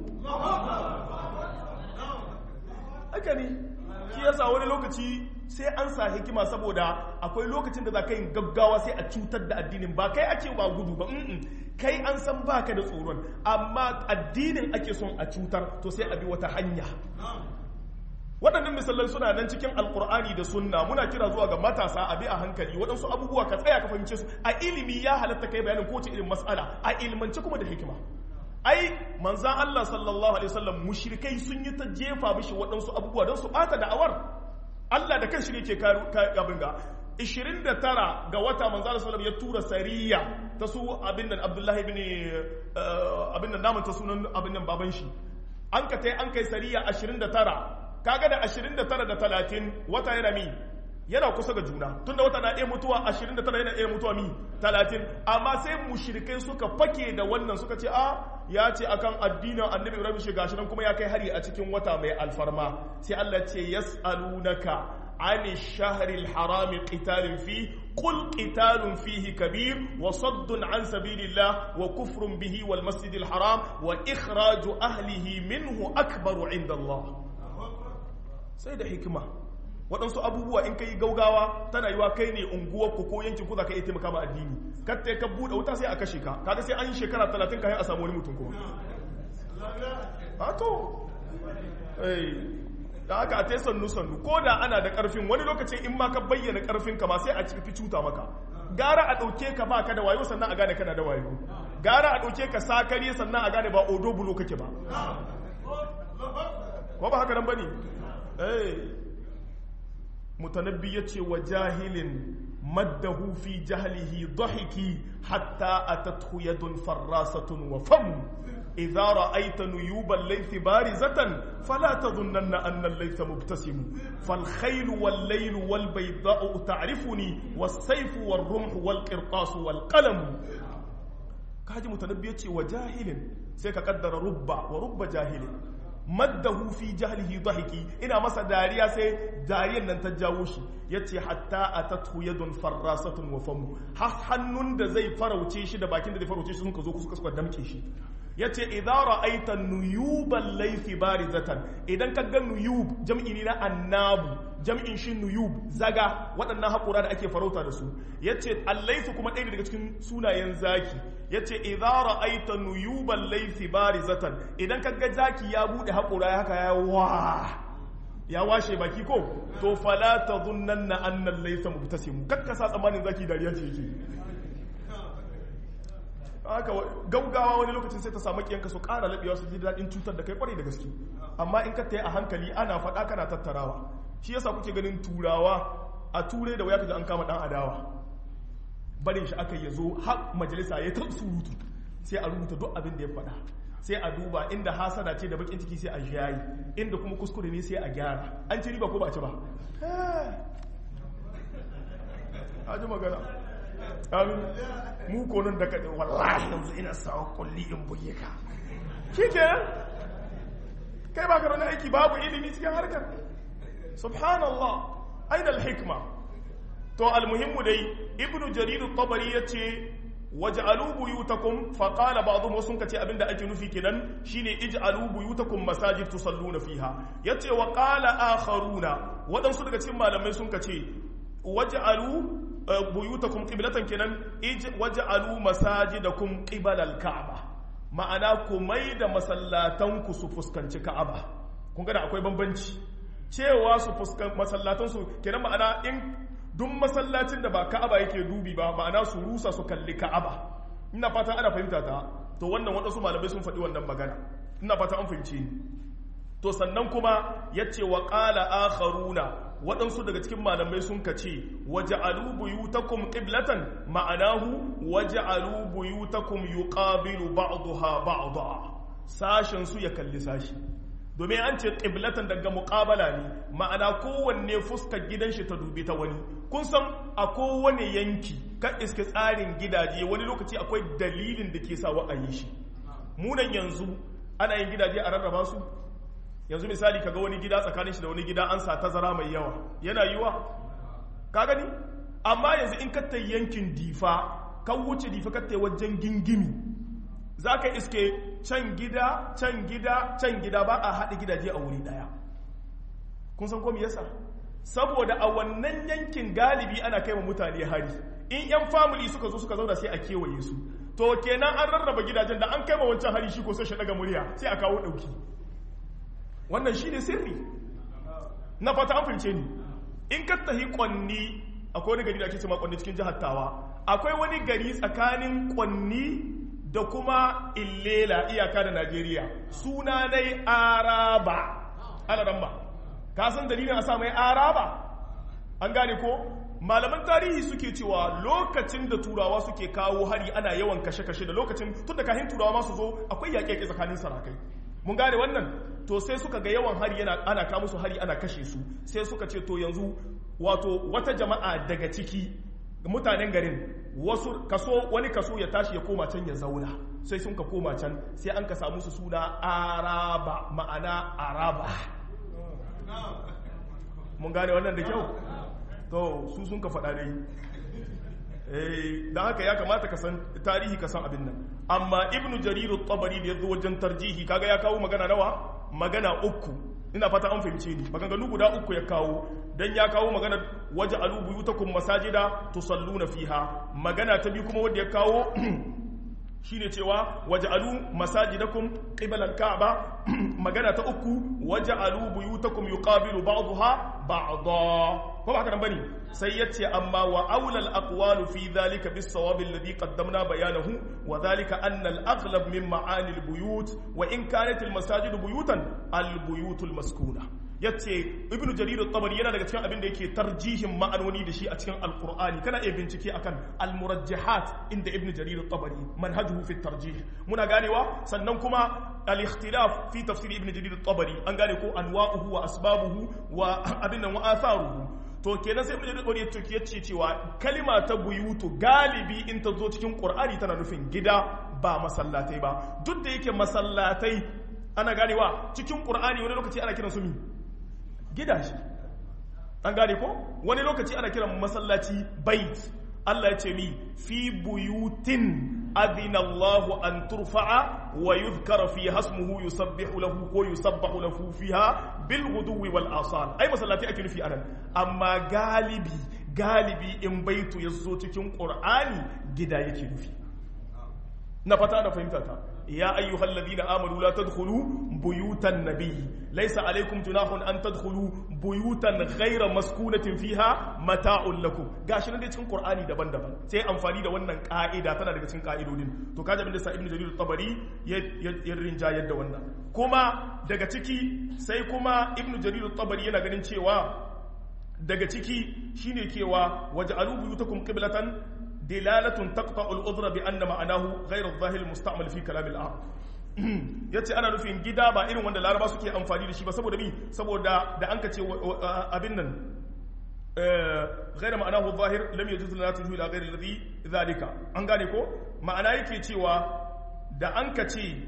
أكني shi yasa wani lokaci sai an sa hikima saboda akwai lokacin da za ka yin gaggawa sai a cutar da addinin ba kai ake ba gudu ba kai an san baka da tsoron amma addinin ake son a cutar to sai a bi wata hanya waɗannan misalan suna nan cikin alkur'ani da sunna muna kira zuwa ga matasa a bi a hankali waɗansu abubuwa ka tsaya ka fahimce su a ilimi ya halatta kai bayanin kowace irin mas'ala a ilmance kuma da hikima ai manzan Allah sallallahu alaihi wasallam mushrikai sun yi ta jefa mishi waɗansu abubuwa don su ɓata da'awar Allah da kan shi ne ke abin ga 29 ga wata manzan sallallahu ya tura sariya ta su abin nan Abdullahi bin abin nan namun ta sunan abin nan baban shi an ka tai an kai sariya 29 kaga da 29 da 30 wata yana mi yana kusa ga juna tunda wata na iya mutuwa 29 yana iya mutuwa mi 30 amma sai mushrikai suka fake da wannan suka ce a ya ce akan addinin annabi ibrahim shi gashi nan kuma ya kai hari a cikin wata mai alfarma sai Allah ce yas'alunaka عن الشهر الحرام قتال فيه قل قتال فيه كبير وصد عن سبيل الله وكفر به والمسجد الحرام وإخراج أهله منه أكبر عند الله سيد حكمة waɗansu abubuwa in ka yi gaugawa tana yiwa kai ne unguwarku ko yankin ku za ka iya taimaka ma addini katta ka buɗe wuta sai a kashe ka kaga sai an yi shekara talatin kayan a samu wani mutum kuma a to da aka a taisan nusannu ko da ana da ƙarfin wani lokacin in ma ka bayyana ƙarfin ka ma sai a fi cuta maka gara a ɗauke ka ba ka da wayo sannan a gane kana da wayo gara a ɗauke ka sakari sannan a gane ba odo bulo kake ba ko ba haka nan ba ne mutanabbi ya ce wa jahilin maddahu fi jahlihi dhahiki hatta atathu yadun farrasatun wa fam idza ra'aita nuyuban laythi barizatan fala tadhunna anna al-laytha mubtasim fal khayl wal layl wal bayda'u ta'rifuni was sayf wal rumh wal qirtas wal qalam kaji mutanabbi ya ce wa jahilin sai ka kaddara rubba wa rubba jahilin maddahu fi jahlihi dhahiki ina masa dariya sai dariyar nan ta jawo shi yace hatta atathu yadun farrasatun wa famu har hannun da zai farauce shi da bakin da zai farauce shi sun ka zo suka suka damke shi yace idza ra'aita nuyuban laythi barizatan idan ka ga nuyub jam'i ne na annabu jam'in shi nuyub zaga waɗannan haƙura da ake farauta da su yace allaifu kuma ɗaya daga cikin sunayen zaki yace idza ra'aita nuyuban laythi barizatan idan ka ga zaki ya bude haƙura ya haka ya wa ya washe baki ko to fala tadhunnanna anna al-laytha mubtasim kakkasa tsammanin zaki dariya ce yake haka gaugawa wani lokacin sai ta samu kiyanka su ƙara laɓewa su ji daɗin cutar da kai kwarai da gaske amma in ka tayi a hankali ana faɗa kana tattarawa shi yasa kuke ganin turawa a turai da waya kaji an kama ɗan adawa barin shi aka yazo har majalisa ya ta surutu sai a rubuta duk abin da ya faɗa sai a duba inda hasada ce da bakin ciki sai a shayi inda kuma kuskure ne sai a gyara an ci riba ko ba ci ba a ji magana amin mu konon da kaɗe wallahi yanzu ina sawa kulli in buge ka shi ke kai ba ka aiki babu ilimi cikin harkar subhanallah aina alhikma to almuhimmu dai ibnu jarir at-tabari yace waj'alu buyutakum fa qala ba'dhum wasun kace abinda ake nufi kenan shine ij'alu buyutakum masajid tusalluna fiha yace wa qala akharuna wadansu daga cikin malamai sun kace waj'alu buyutakum qiblatan kenan waj'alu masajidakum qibalal ka'aba ma'ana ku mai da masallatan ku su fuskanci ka'aba kun ga da akwai bambanci cewa su fuskan masallatan su kenan ma'ana in duk masallacin da ba ka'aba yake dubi ba ma'ana su rusa su kalli ka'aba ina fata ana fahimta ta to wannan waɗansu malamai sun faɗi wannan magana ina fata an fahimce ni to sannan kuma yace wa qala akharuna waɗansu daga cikin malamai sun ka ce waje buyutakum qiblatan ma'anahu waje buyutakum yuqabilu ba'daha ba'da sashen su ya kalli sashi domin an ce qiblatan daga muqabala ne ma'ana kowanne fuskar gidan shi ta dubi ta wani kun san a kowane yanki kan iske tsarin gidaje wani lokaci akwai dalilin da ke sa wa a yi shi munan yanzu ana yin gidaje a rarraba su yanzu misali kaga wani gida tsakanin shi da wani gida an sa tazara mai yawa yana yiwa ka gani amma yanzu in ka yankin difa kan wuce difa ka wajen gingimi za ka iske can gida can gida can gida ba a haɗe gidaje a wuri ɗaya kun san komi yasa saboda a wannan yankin galibi ana kai wa mutane hari in yan family suka zo suka zauna sai a kewaye su to kenan an rarraba gidajen da an kai wa wancan hari shi ko sai shi daga murya sai a kawo ɗauki wannan shi ne sirri na fata an fahimce ni in ka tahi kwanni akwai wani gari da ake cewa kwanni cikin jihar tawa akwai wani gari tsakanin kwanni da kuma illela iyaka da najeriya suna dai araba alaran ba ka san dalilin a sa mai araba an gane ko malaman tarihi suke cewa lokacin da turawa suke kawo hari ana yawan kashe-kashe da lokacin tun da kahin turawa masu zo akwai yaƙe-yaƙe tsakanin sarakai mun gane wannan to sai suka ga yawan hari yana ana kawo musu hari ana kashe su sai suka ce to yanzu wato wata jama'a daga ciki mutanen garin wasu kaso wani kaso ya tashi ya koma can ya zauna sai sun ka koma can sai an ka samu su suna araba ma'ana araba mun gane wannan da kyau to su sun ka faɗa dai da haka ya kamata ka san tarihi ka san abin nan amma ibnu jariru tabari da ya zo wajen tarjihi kaga ya kawo magana nawa magana uku ina fata an fahimce ni maganganu guda uku ya kawo dan ya kawo magana waje alubu yutakum masajida tusalluna fiha magana ta biyu kuma wanda ya kawo shine cewa waj'alu masajidakum qibala al-ka'ba magana ta uku waj'alu buyutakum yuqabilu ba'daha ba'dha ko haka nan bane sai yace amma wa aula al-aqwalu fi dhalika bis-sawab alladhi qaddamna bayanahu wa dhalika anna al-aghlab min ma'ani al-buyut wa in kanat al-masajidu buyutan al-buyut al-maskuna yace ibnu jarir at-tabari yana daga cikin abin da yake tarjihin ma'anoni da shi a cikin alqur'ani kana iya bincike akan al-murajjihat inda ibnu jarir at-tabari manhajuhu fi tarjih muna ganewa sannan kuma al-ikhtilaf fi tafsir ibnu jarir at-tabari an gane ko anwa'uhu wa asbabuhu wa abin nan wa atharuhu to kenan sai ibnu jarir at-tabari ya ce cewa kalima ta buyutu galibi in ta zo cikin qur'ani tana nufin gida ba masallatai ba duk da yake masallatai ana ganewa cikin qur'ani wani lokaci ana kiransu mi gidaje an gane ko wani lokaci ana kiran masallaci bait Allah ya ce mi fi buyutin adina Allah an turfa'a wa yuzkara fi hasmuhu yusabbihu lahu ko yusabbahu lahu fiha bil ghuduwi wal asal ai masallati ake nufi anan amma galibi galibi in baitu yazo cikin qur'ani gida yake nufi na fata da fahimta ta يا أيها الذين آمنوا لا تدخلوا بيوت النبي ليس عليكم جناح أن تدخلوا بيوتا غير مسكونة فيها متاع لكم gashi nan dai cikin Qur'ani daban-daban sai amfani da wannan ka'ida tana daga cikin ka'idodin to kaje abin da sa Ibn Jarir tabari ya rinja yadda wannan kuma daga ciki sai kuma Ibn Jarir tabari yana ganin cewa daga ciki shine kewa waj'alu buyutakum qiblatan دلالة تقطع الأذر بأن معناه غير الظاهر المستعمل في كلام العرب yace ana nufin gida ba irin wanda laraba suke amfani da shi ba saboda mi saboda da an ka ce abin nan غير معناه الظاهر لم يجوز لنا تجوه الى غير الذي ذلك an gane ko ma'ana yake cewa da an ka ce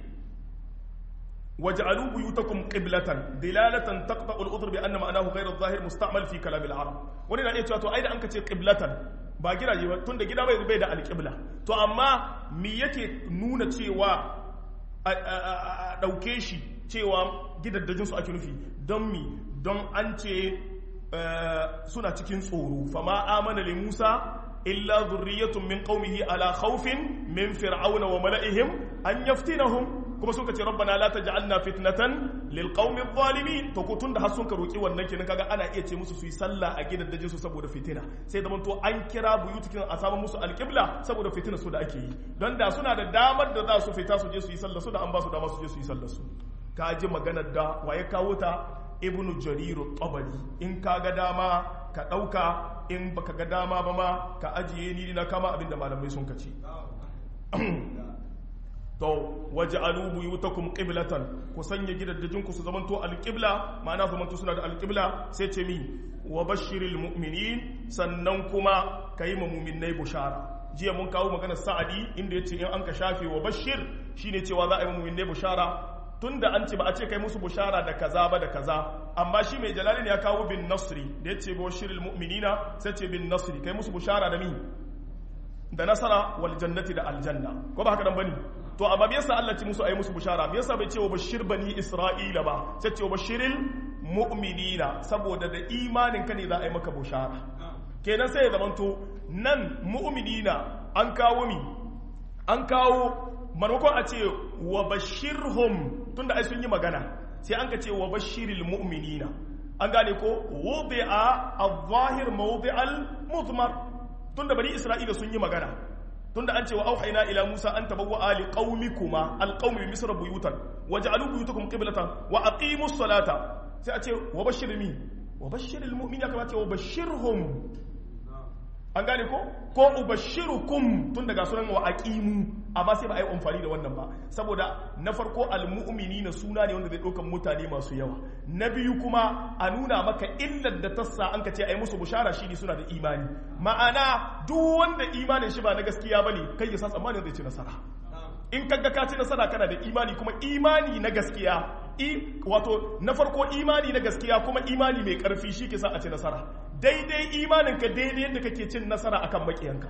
waj'alu buyutakum qiblatan dilalatan taqta'u al-udhr bi anna ma'anahu ghayr adh-dhahir musta'mal fi kalam al-arab wani na iya cewa to ai da an ka ce qiblatan ba gidaje ba tunda gida bai bai da alƙibla to amma me yake nuna cewa a ɗauke shi cewa gidaddajin su ake nufi don mi don an ce suna cikin tsoro fama amana li Musa illa zurriyatun min qaumihi ala khawfin min fir'auna wa mala'ihim an yaftinahum kuma suka ce rabbana la taj'alna fitnatan lil qaumi adh-dhalimin to ko tunda har sun ka roki wannan kenan kaga ana iya ce musu su yi sallah a gidan dajin su saboda fitina sai da to an kira buyutukin a samu musu alqibla saboda fitina su da ake yi don da suna da damar da za su fita su je su yi sallah su da an ba su dama su je su yi sallah su ka ji maganar da waye kawo ta ibnu jariru tabari in ka ga dama ka ɗauka in baka ga dama ba ma ka ajiye ni na kama abinda malamai sun kaci to waje alubu yi wutakun ƙiblatan ku sanya gidaddajinku su zamanto alƙibla ma'ana zamanto suna da alƙibla sai ce mi wa bashiril mu'minin sannan kuma ka yi muminai bushara jiya mun kawo maganar sa'adi inda ya ce in an ka shafe wa bashir shine cewa za a yi muminai bushara tun da an ce ba a ce kai musu bushara da kaza ba da kaza amma shi mai jalalin ya kawo bin nasri da ya ce bashiril mu'minina sai ce bin nasri kai musu bushara da mi da nasara wal jannati da aljanna ko ba haka dan bane to amma me yasa Allah ce musu ayi musu bushara me yasa bai ce wa bashir bani isra'ila ba sai ce wa bashiril mu'minina saboda da imanin ka ne za a yi maka bushara kenan sai ya zamanto nan mu'minina an kawo mi an kawo maimakon a ce wa bashirhum tunda ai sun yi magana sai an ka ce wa bashiril mu'minina an gane ko wudi'a adh-dhahir mawdi'al mudmar tunda bani isra'ila sun yi magana tunda an ce wa auhayna ila musa an tabawwa ali qaumikuma alqaumi bi misr buyutan waj'alu buyutakum qiblatan wa aqimus salata sai a ce wa bashiril mi wa bashiril mu'minina kama ce wa bashirhum an gane ko ko ubashirukum tun daga sunan wa aqimu amma sai ba a yi amfani da wannan ba saboda na farko almu'minina suna ne wanda zai ɗaukan mutane masu yawa na biyu kuma a nuna maka illar da tassa an ka ce ai musu bushara shi ne suna da imani ma'ana duk wanda imanin shi ba na gaskiya bane kai ya sa tsammanin zai ci nasara in kaga ka ci nasara kana da imani kuma imani na gaskiya i wato na farko imani na gaskiya kuma imani mai karfi shi ke sa a ci nasara daidai imaninka daidai yadda kake cin nasara akan makiyanka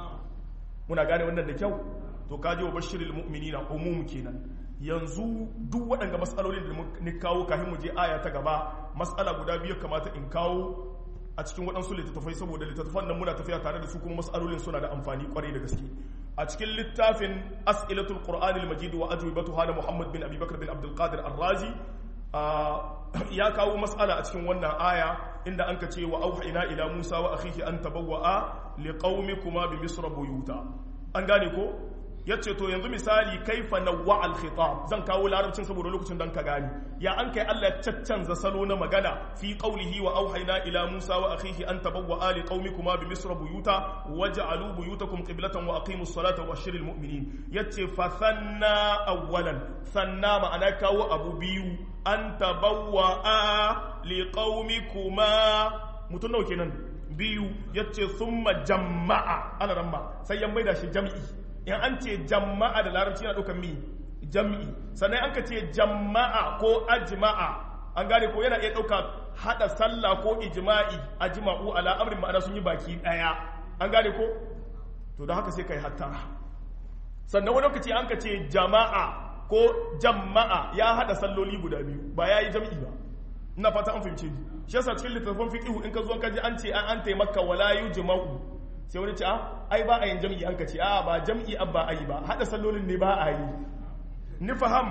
muna gane wannan da kyau to kaji wa bashiril mu'minina umum kenan yanzu duk waɗanda matsalolin da ni kawo kafin mu je aya ta gaba matsala guda biyu kamata in kawo a cikin waɗansu littattafai saboda littattafan nan muna tafiya tare da su kuma matsalolin suna da amfani kwarai da gaske a cikin littafin as'ilatul qur'anil majid wa ajwibatuha da muhammad bin abubakar bin abdul qadir ar-razi ya kawo matsala a cikin wannan aya inda an ka ce wa auhayna ila musa wa akhihi an tabawwa'a liqaumikuma bi misra buyuta an gane ko yace to yanzu misali kaifa nawwa al-khitab zan kawo larabcin saboda lokacin dan ka gani ya an kai Allah ya caccanza salo na magana fi qawlihi wa auhayna ila musa wa akhihi an tabawwa'a liqaumikuma bi misra buyuta waj'alu buyutakum qiblatan wa aqimus salata wa bashiril mu'minin yace fa sanna awwalan sanna ma'ana kawo abu biyu an tabawwa'a liqaumikuma mutun nawa kenan biyu yace thumma jama'a ana ramma sai ya maida shi jam'i in an ce jama'a da larabci yana ɗaukar mi jam'i sannan an ka ce jama'a ko ajma'a an gane ko yana iya ɗauka haɗa sallah ko ijma'i ajma'u ala amrin ma'ana sun yi baki ɗaya an gane ko to da haka sai kai hattara sannan wani lokaci an ka ce jama'a ko jama'a ya haɗa salloli guda biyu ba ya yi jam'i ba ina fata an fahimce ni shi yasa cikin littattafan fiqh in ka zo ka ji an ce an an taimaka wala yujma'u sai wani ce ai ba a yin jam'i an ka ce a ba jam'i an ba a yi ba haɗa sallolin ne ba a yi ni faham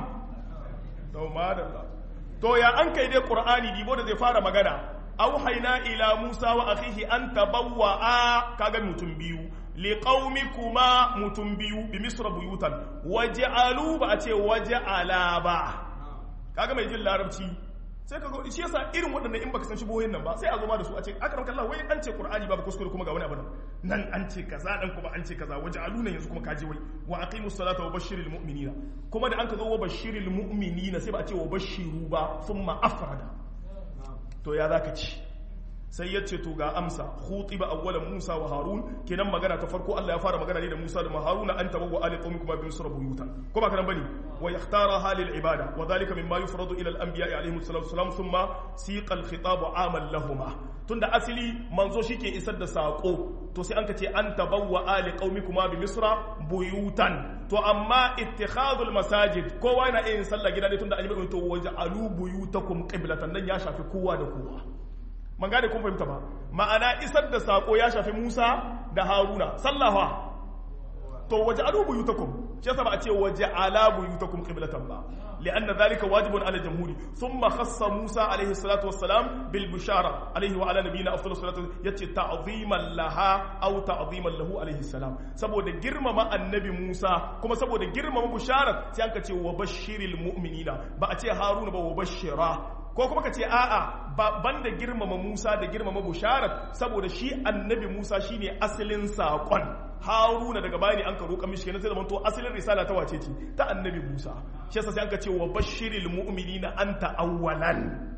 to madalla to ya an kai dai qur'ani dibo da zai fara magana auhayna ila musa wa akhihi an tabawwa kaga mutum biyu liqaumikuma mutum biyu bi misra buyutan waj'alu ba a ce waj'ala ba kaga mai jin larabci sai ka shi yasa irin waɗannan in baka san shi boyen nan ba sai a zo ma da su a ce akram kallah wai an ce qur'ani babu kuskure kuma ga wani abu nan an ce kaza dan kuma an ce kaza waje aluna yanzu kuma kaje wai wa aqimus salata wa bashiril mu'minina kuma da an ka zo wa bashiril mu'minina sai ba a ce wa bashiru ba thumma afrada to ya zaka ci sai ya ce to ga amsa khutiba awwalan Musa wa Harun kenan magana ta farko Allah ya fara magana ne da Musa da Harun an tabawwa ali qaumikum bi misra buyutan ko ba kana bane wa yakhtara halil ibada wa dhalika mimma yufradu ila al anbiya alayhi salatu wasalam thumma siqa al khitab amal lahumma tunda asili manzo shike isar da sako to sai an ka ce an tabawwa ali qaumikum bi misra buyutan to amma ittikhadul masajid kowa yana yin sallah gida ne tunda an yi to waja'alu buyutakum qiblatan nan ya shafi kowa da kowa man gane kun fahimta ba ma'ana isar da sako ya shafi Musa da Haruna sallaha to waje alu buyutakum shi yasa ba a ce waje ala buyutakum qiblatan ba لأن ذلك واجب على الجمهور ثم خص موسى عليه الصلاة والسلام بالبشارة عليه وعلى نبينا أفضل الصلاة يتي تعظيما لها أو تعظيما له عليه السلام سبو ده جرم ما النبي موسى كما سبو ده جرم ما بشارة سيانك تي وبشر المؤمنين بأتي هارون وبشرا ko kuma ka ce a'a ban da girmama Musa da girmama Busharat saboda shi annabi Musa shine asalin saƙon Haruna daga bayani an ka roƙa mishi kenan sai da to asalin risala ta wace ce ta annabi Musa shi yasa sai an ka ce wa bashiril mu'minina anta awwalan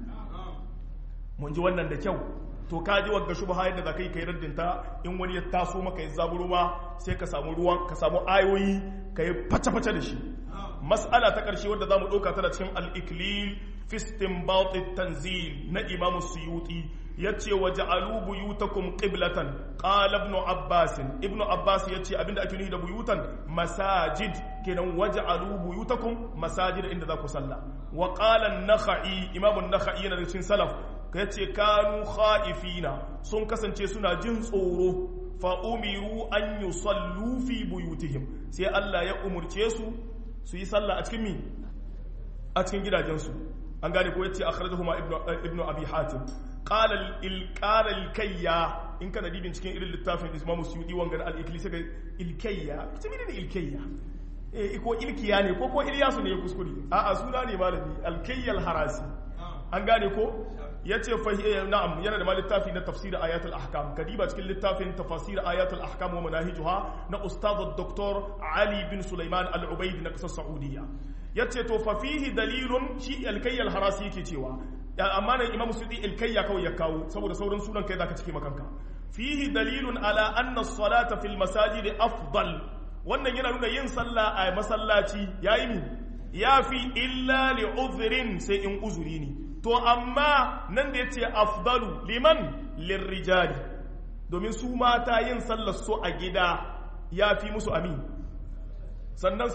mun ji wannan da kyau to ka ji wagga shubha yadda za ka yi kai raddinta in wani ya taso maka ya zaburo ma sai ka samu ruwan ka samu ayoyi ka yi face-face da shi mas'ala ta ƙarshe wadda za mu ɗauka tana cikin al-iklil fi istinbat tanzil na imam suyuti yace wa ja'alu buyutakum qiblatan qala ibn abbas ibn abbas yace abinda ake nufi da buyutan masajid kenan waj'alu buyutakum masajid inda za ku salla wa qala an-nakhai imam an-nakhai yana da cikin salaf yace kanu khaifina sun kasance suna jin tsoro fa umiru an yusallu fi buyutihim sai Allah ya umurce su su yi sallah a cikin mi a cikin gidajensu an gane ko yace akhrajahuma ibnu ibnu abi hatim qala al qala al kayya in kana dibin cikin irin littafin Imam Suyuti wangar al ikli sai il kayya ita menene il kayya eh ko ilkiya ne ko ko Ilyasu ne ya kuskure a a suna ne malami al kayya al harasi an gane ko yace fa na'am yana da littafi na tafsir ayatul ahkam kadiba cikin littafin tafasir ayatul ahkam wa manahijuha na ustad dr ali bin sulaiman al-ubaid na kasar saudiya yace to fa fihi dalilun shi al-kayy al-harasi yake cewa amma nan imam sudi al-kayya kawai ya kawo saboda sauran sunan kai zaka cike makanka fihi dalilun ala anna as-salata fil masajid afdal wannan yana nuna yin sallah a masallaci yayi mi yafi illa li udhrin sai in uzuri ne to amma nan da ya ce afdalu liman lirrijali domin su mata yin sallar su a gida ya fi musu amin sannan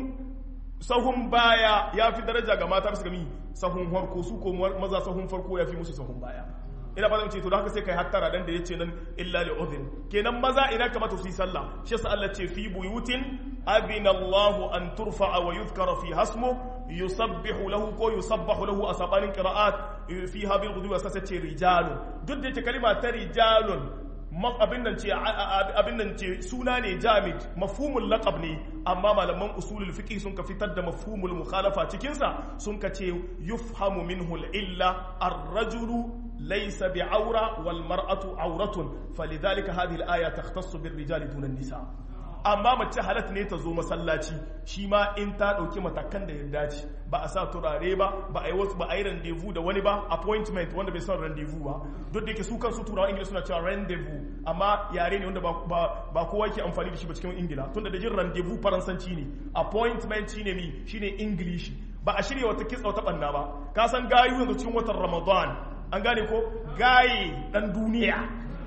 sahun baya ya fi daraja ga mata su gami sahun farko su ko maza sahun farko ya fi musu sahun baya ina fata ce to da haka sai kai hattara dan da yace nan illa li udhrin kenan maza ina kamata su yi sallah shi yasa Allah ce fi buyutin abina Allahu an turfa'a wa yuzkara fi hasmu yusabbihu lahu ko yusabbahu lahu a sabanin qira'at fiha bil ghudwi wa sace rijalun duk da yake kalima ta rijalun abin nan ce abin nan ce suna ne jamid mafhumul laqab ne amma malaman usulul fiqh sun ka fitar da mafhumul mukhalafa cikin sa sun ka ce yufhamu minhu al illa ar-rajulu ليس بعورة والمرأة عورة فلذلك هذه الآية تختص بالرجال دون النساء amma mace halat ne ta zo masallaci shi ma in ta ɗauki matakan da ya dace ba a sa turare ba ba a yi wasu ba a yi rendezvous da wani ba appointment wanda bai son rendezvous ba duk da yake su kansu turawa ingila suna cewa rendezvous amma yare ne wanda ba kowa ke amfani da shi ba cikin ingila tunda da jin rendezvous faransanci ne appointment shine mi shine english ba a shirya wata kitsa wata banna ba ka san gayu yanzu cikin watan ramadan an gane ko gaye dan duniya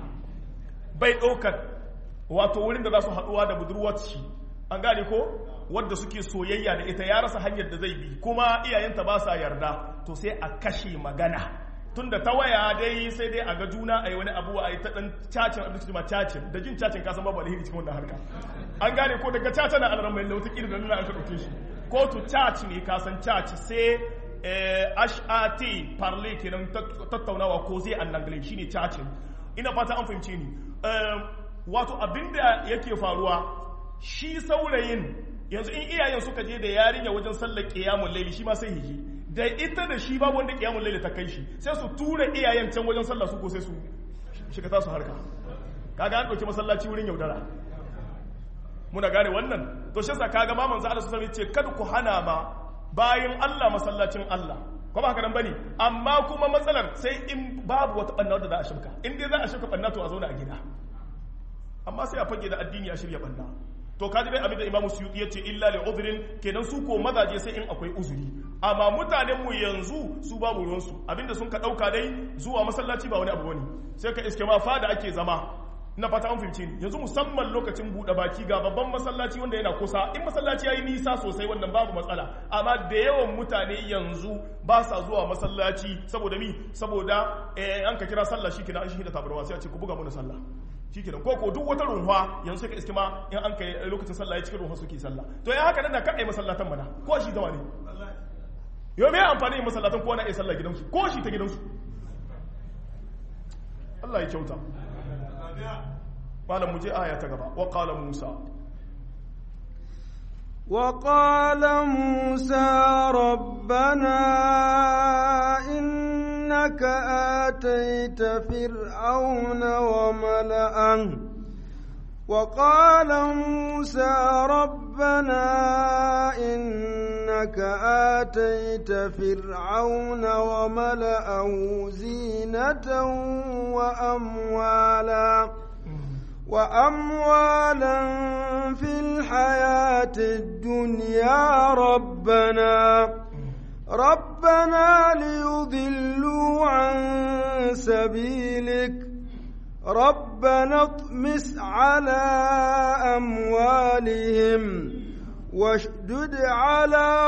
bai ɗaukar wato wurin da za su haɗuwa da budurwarci an gane ko wadda suke soyayya da ita ya rasa hanyar da zai bi kuma iyayenta ba sa yarda to sai a kashe magana tun da ta waya dai sai dai a ga juna a yi wani abu a yi ta ɗan cacin abinci ma cacin da jin cacin kasan babu alheri cikin wannan harka an gane ko daga caca na alaran mai lauta ƙirin da nuna an ka ɗauke shi ko to caci ne kasan caci sai HAT parle kenan tattaunawa ko zai an nangle shine cacin ina fata an fahimce ni wato abinda yake faruwa shi saurayin yanzu in iyayen suka je da yarinya wajen sallar qiyamul layli shi ma sai hiji da ita da shi babu wanda qiyamul layli ta kai shi sai su tura iyayen can wajen sallah su ko sai su shiga ta su harka kaga an dauki masallaci wurin yaudara muna gane wannan to shi yasa kaga ma manzo Allah sallallahu alaihi wasallam ce kada ku hana ma bayan Allah masallacin Allah ko ba haka nan bane amma kuma matsalar sai in babu wata banna wadda za a shirka in dai za a shirka banna to a zauna a gida amma sai a fage da addini a shirya banna to kaji dai abin da imamu suyuti ya ce illa li udhrin kenan su ko mazaje sai in akwai uzuri amma mutanen mu yanzu su babu ruwan su abinda sun ka dauka dai zuwa masallaci ba wani abu bane sai ka iske ma fada ake zama ina fata an fahimce ni yanzu musamman lokacin buɗe baki ga babban masallaci wanda yana kusa in masallaci yayi nisa sosai wannan babu matsala amma da yawan mutane yanzu ba sa zuwa masallaci saboda mi saboda eh, an ka kira sallah shi kenan an shi da tabarwa sai a ce ku buga mana sallah shi kenan ko ko duk wata runwa yanzu sai ka iske ma in an kai lokacin sallah ya cikin runwa suke sallah to ya haka nan da ka ai masallatan mana ko shi zama ne yau me amfani yin masallatan ko na ai sallah gidansu ko shi ta gidansu Allah ya kyauta malam muje aya ta gaba wa qala musa وقال موسى ربنا إنك آتيت فرعون وملأه وقال موسى ربنا إنك آتيت فرعون وملأه زينة وأموالا وأموالا في الحياة الدنيا ربنا ربنا ليضلوا عن سبيلك ربنا اطمس على أموالهم واشدد على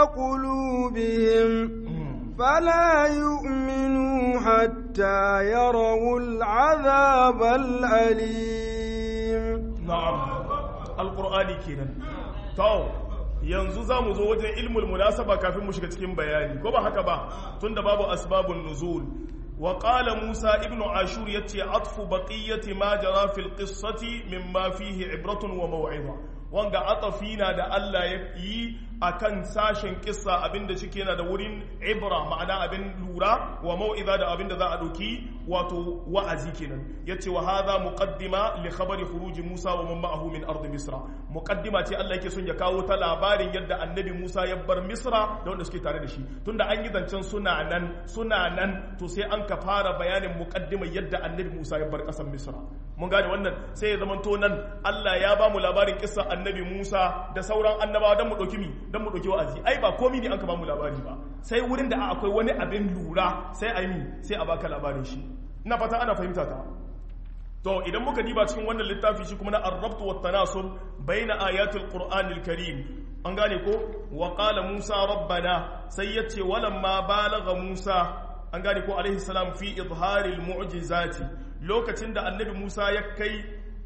قلوبهم فلا يؤمنوا حتى يروا العذاب الأليم na'am alqur'ani kenan to yanzu zamu zo wajen ilmul munasaba kafin mu shiga cikin bayani ko ba haka ba tunda babu asbabun nuzul wa qala musa ibnu ashur yace atfu baqiyati ma jara fil qissati mimma fihi ibratun wa maw'iza wanga atafina da Allah ya yi akan sashen kissa abinda shike yana da wurin ibra ma'ana abin lura wa mau'iza da abinda za a dauki wato wa'azi kenan yace wa hadha muqaddima li khabari khuruj Musa wa man ma'ahu min ard Misra muqaddima ce Allah yake son ya kawo ta labarin yadda annabi Musa ya bar Misra da wanda suke tare da shi tunda an yi zancen suna nan suna nan to sai an ka fara bayanin muqaddima yadda annabi Musa ya bar kasar Misra mun gane wannan sai ya zamanto nan Allah ya ba mu labarin kissa annabi Musa da sauran annabawa dan mu dauki mi dan mu dauki wa'azi ai ba komai ne an ka ba mu labari ba sai wurin da akwai wani abin lura sai a yi sai a baka labarin shi ina fata ana fahimta ta to idan muka diba cikin wannan littafi shi kuma na arrabtu wat tanasub baina ayatul qur'anil karim an gane ko wa qala musa rabbana sai yace walamma balagha musa an gane ko alaihi salam fi izharil mu'jizati lokacin da annabi musa ya kai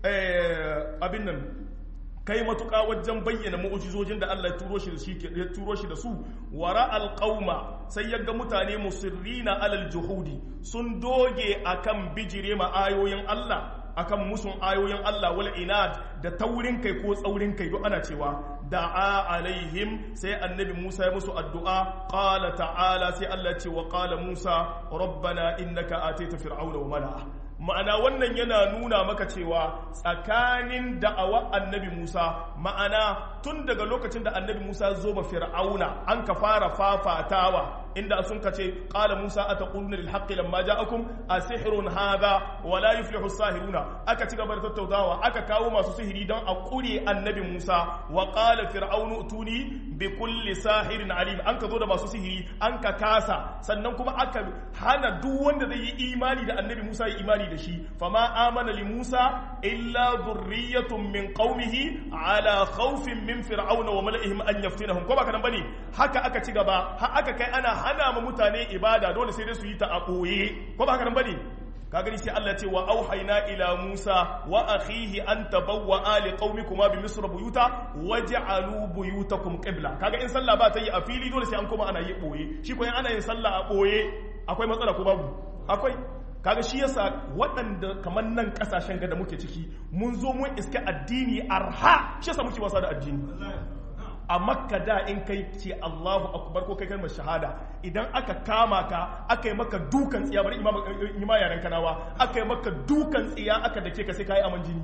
abin nan kai matuƙa wajen bayyana mu'ujizojin da Allah ya turo shi da shi ya turo shi da su wara alqauma sai yaga mutane musirrina alal juhudi sun doge akan bijire ma ayoyin Allah akan musun ayoyin Allah wal inad da taurin kai ko tsaurin kai duk ana cewa da'a alaihim sai annabi Musa ya musu addu'a qala ta'ala sai Allah ya ce wa qala Musa rabbana innaka ataita fir'auna wa mala'a ma'ana wannan yana nuna maka cewa tsakanin da'awa annabi Musa ma'ana tun daga lokacin da annabi Musa zo ma fir'auna an ka fara fafatawa inda sun ka ce qala Musa ataquluna lil haqqi lamma ja'akum asihrun hadha wa la yuflihu as-sahiruna aka ci gaba da tattaunawa aka kawo masu sihiri don a kure annabi Musa wa qala fir'aunu utuni bi kulli sahirin alim an ka zo da masu sihiri an ka kasa sannan kuma aka hana duk wanda zai yi imani da annabi Musa ya imani da shi fama amana li Musa illa dhurriyyatun min qaumihi ala khawfin min fir'auna wa mala'ihim an yaftinahum ko baka nan bane haka aka ci gaba har aka kai ana hana ma mutane ibada dole sai dai su yi ta a boye ko baka nan bane ka gani sai Allah ce wa auhayna ila Musa wa akhihi an tabawwa ali qaumikuma bi misr buyuta waj'alu buyutakum qibla kaga in sallah ba ta yi a fili dole sai an koma ana yi boye shi ko in ana yin sallah a boye akwai matsala ko babu akwai kaga shi yasa waɗanda kamar nan ƙasashen ga da muke ciki mun zo mun iske addini arha shi yasa muke wasa da addini a makka da in kai ce Allahu akbar ko kai kalmar shahada idan aka kama ka aka yi maka dukan tsiya bari ima yaren kanawa aka yi maka dukan tsiya aka dake ka sai ka yi aman jini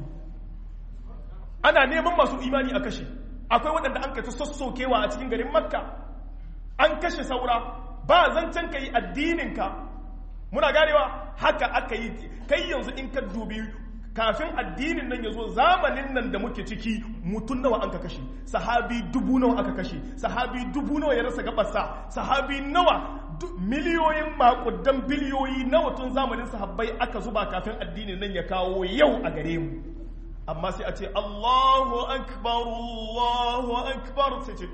ana neman masu imani a kashe akwai waɗanda an kai ta sassokewa a cikin garin makka an kashe saura ba zancen ka yi addininka muna ganewa haka aka yi kai yanzu in ka dubi kafin addinin nan ya zo zamanin nan da muke ciki mutum nawa an ka kashe sahabi dubu nawa aka kashe sahabi dubu nawa ya rasa gabarsa sahabi nawa miliyoyin makudan biliyoyi na tun zamanin sahabbai aka zuba kafin addinin nan ya kawo yau a gare mu amma sai a ce Allahu akbar Allahu akbar sai ce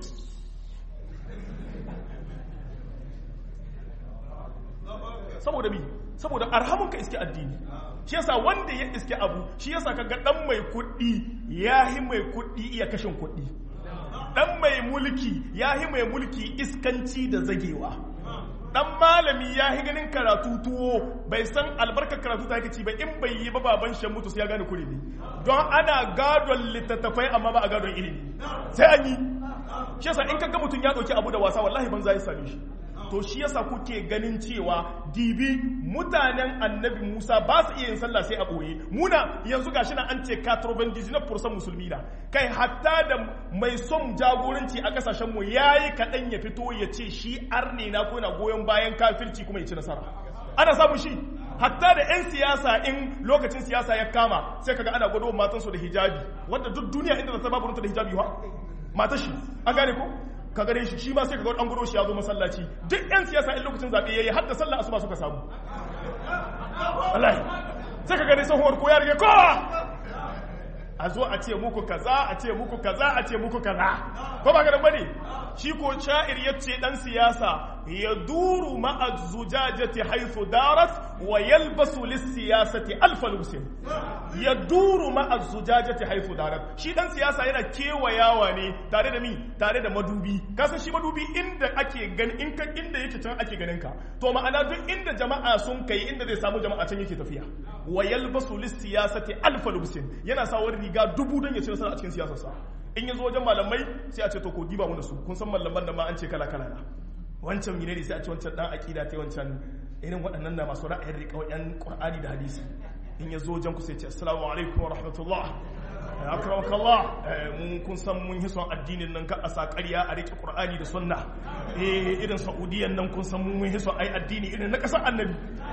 saboda mi saboda arhamun ka iske addini shi yasa wanda ya iske abu shi yasa kaga dan mai kuɗi yahi mai kuɗi iya kashin kuɗi dan mai mulki yahi mai mulki iskanci da zagewa dan malami ya yi ganin karatu tuwo bai san albarkar karatu ta yake ci ba in bai yi ba baban shan mutu sai ya gane kuri ne don ana gadon littattafai amma ba a gadon ilimi sai an yi shi yasa in kaga mutum ya dauki abu da wasa wallahi ban za ya same shi to shi yasa kuke ganin cewa dibi mutanen annabi Musa ba su iya yin sallah sai a boye muna yanzu gashi na an ce 99% musulmi na kai hatta da mai son jagoranci a kasashen mu yayi kadan ya fito ya ce shi arne na ko na goyon bayan kafirci kuma ya ci nasara ana samun shi hatta da 'yan siyasa in lokacin siyasa ya kama sai kaga ana gwado matansu da hijabi wanda duk duniya inda ta babu da hijabi wa matashi an gane ko ka gare shi shi ma sai ka ga dan gudo shi ya zo masallaci duk yan siyasa in lokacin zabe yayi har da sallah asuba suka samu wallahi sai ka gare sahur ko ya rige ko a zo a ce muku kaza a ce muku kaza a ce muku kaza ko ba garin bane shi ko sha'ir yace dan siyasa ya duru ma'a zujajati haythu darat wa yalbasu lis-siyasati alf lusin ya duru ma'a zujajati haythu darat shi dan siyasa yana kewayawa ne tare da mi tare da madubi ka san shi madubi inda ake gani in ka inda yake can ake ganin ka to ma'ana duk inda jama'a sun kai inda zai samu jama'a can yake tafiya wa yalbasu lis-siyasati alf lusin yana sa wani riga dubu don ya ci nasara a cikin siyasarsa in ya zo wajen malamai sai a ce to ko diba mu da su kun san malaman da ma an ce kala kala na wancan mine ne sai a ce wancan dan akida ta wancan irin waɗannan na masu ra'ayin riƙa yan qur'ani da hadisi in ya zo wajen ku sai ce assalamu alaikum wa rahmatullah akramaka Allah mun kun san mun hison addinin nan ka a sa ƙarya a riƙe qur'ani da sunna eh irin saudiyan nan kun san mun hison ai addini irin na ƙasar annabi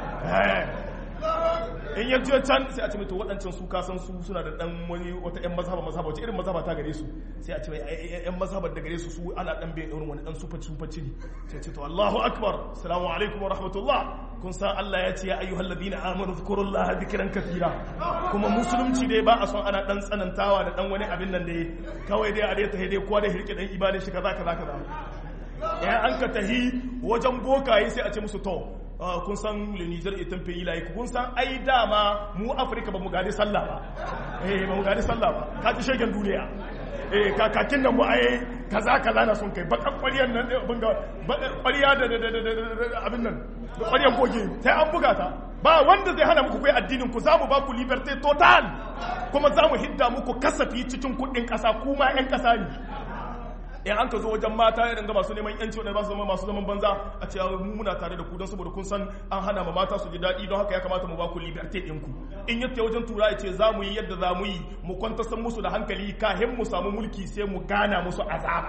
in ya je can sai a ce mai to waɗancan su kasan su suna da ɗan wani wata ƴan mazhaba mazhaba wace irin mazhaba ta gare su sai a ce mai ƴan mazhabar da gare su su ana ɗan bai irin wani ɗan sufa sufa ciri sai ce to Allahu akbar assalamu alaikum wa rahmatullah kun san Allah ya ce ya ayyuhal ladina amanu zkurullaha dhikran kathira kuma musulunci dai ba a son ana ɗan tsanantawa da ɗan wani abin nan dai kawai dai a dai ta dai kowa da hirke ɗan ibanin shi kaza kaza kaza ya an ka tahi wajen bokaye sai a ce musu to kun san le Niger etan pays laïque kun san ai dama mu Afirka ba mu gadi sallah ba eh ba mu gadi sallah ba ka ji shegen duniya eh kakakin nan mu ai kaza kaza na sun kai bakan ƙwariyar nan abin ga ƙwariya da abin nan da ƙwariyar goge sai an buga ta ba wanda zai hana muku kai addinin ku zamu ba ku liberté total kuma zamu hidda muku kasafi cikin kuɗin ƙasa kuma 'yan ƙasa ne in an ka zo wajen mata irin ga masu neman yanci wadanda ba su zama masu zaman banza a ce mu muna tare da ku don saboda kun san an hana ma mata su ji daɗi don haka ya kamata mu ba ku liberté ɗinku in yadda wajen tura ya ce za mu yi yadda za mu yi mu kwantasan musu da hankali kahin mu samu mulki sai mu gana musu azaba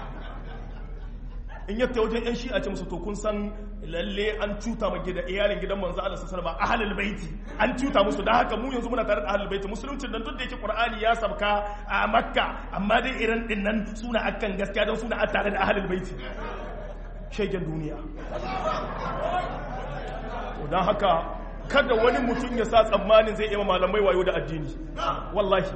in yadda wajen yan shi'a ce musu to kun san lalle an cuta ma gida iyalin gidan manzo Allah sallallahu alaihi wasallam ahlul baiti an cuta musu da haka mu yanzu muna tare da ahlul baiti musulunci nan duk da yake qur'ani ya sabka a makka amma dai irin din nan suna akan gaskiya don suna tare da ahlul baiti shegen duniya to dan haka kada wani mutum ya sa tsammanin zai iya malamai wayo da addini wallahi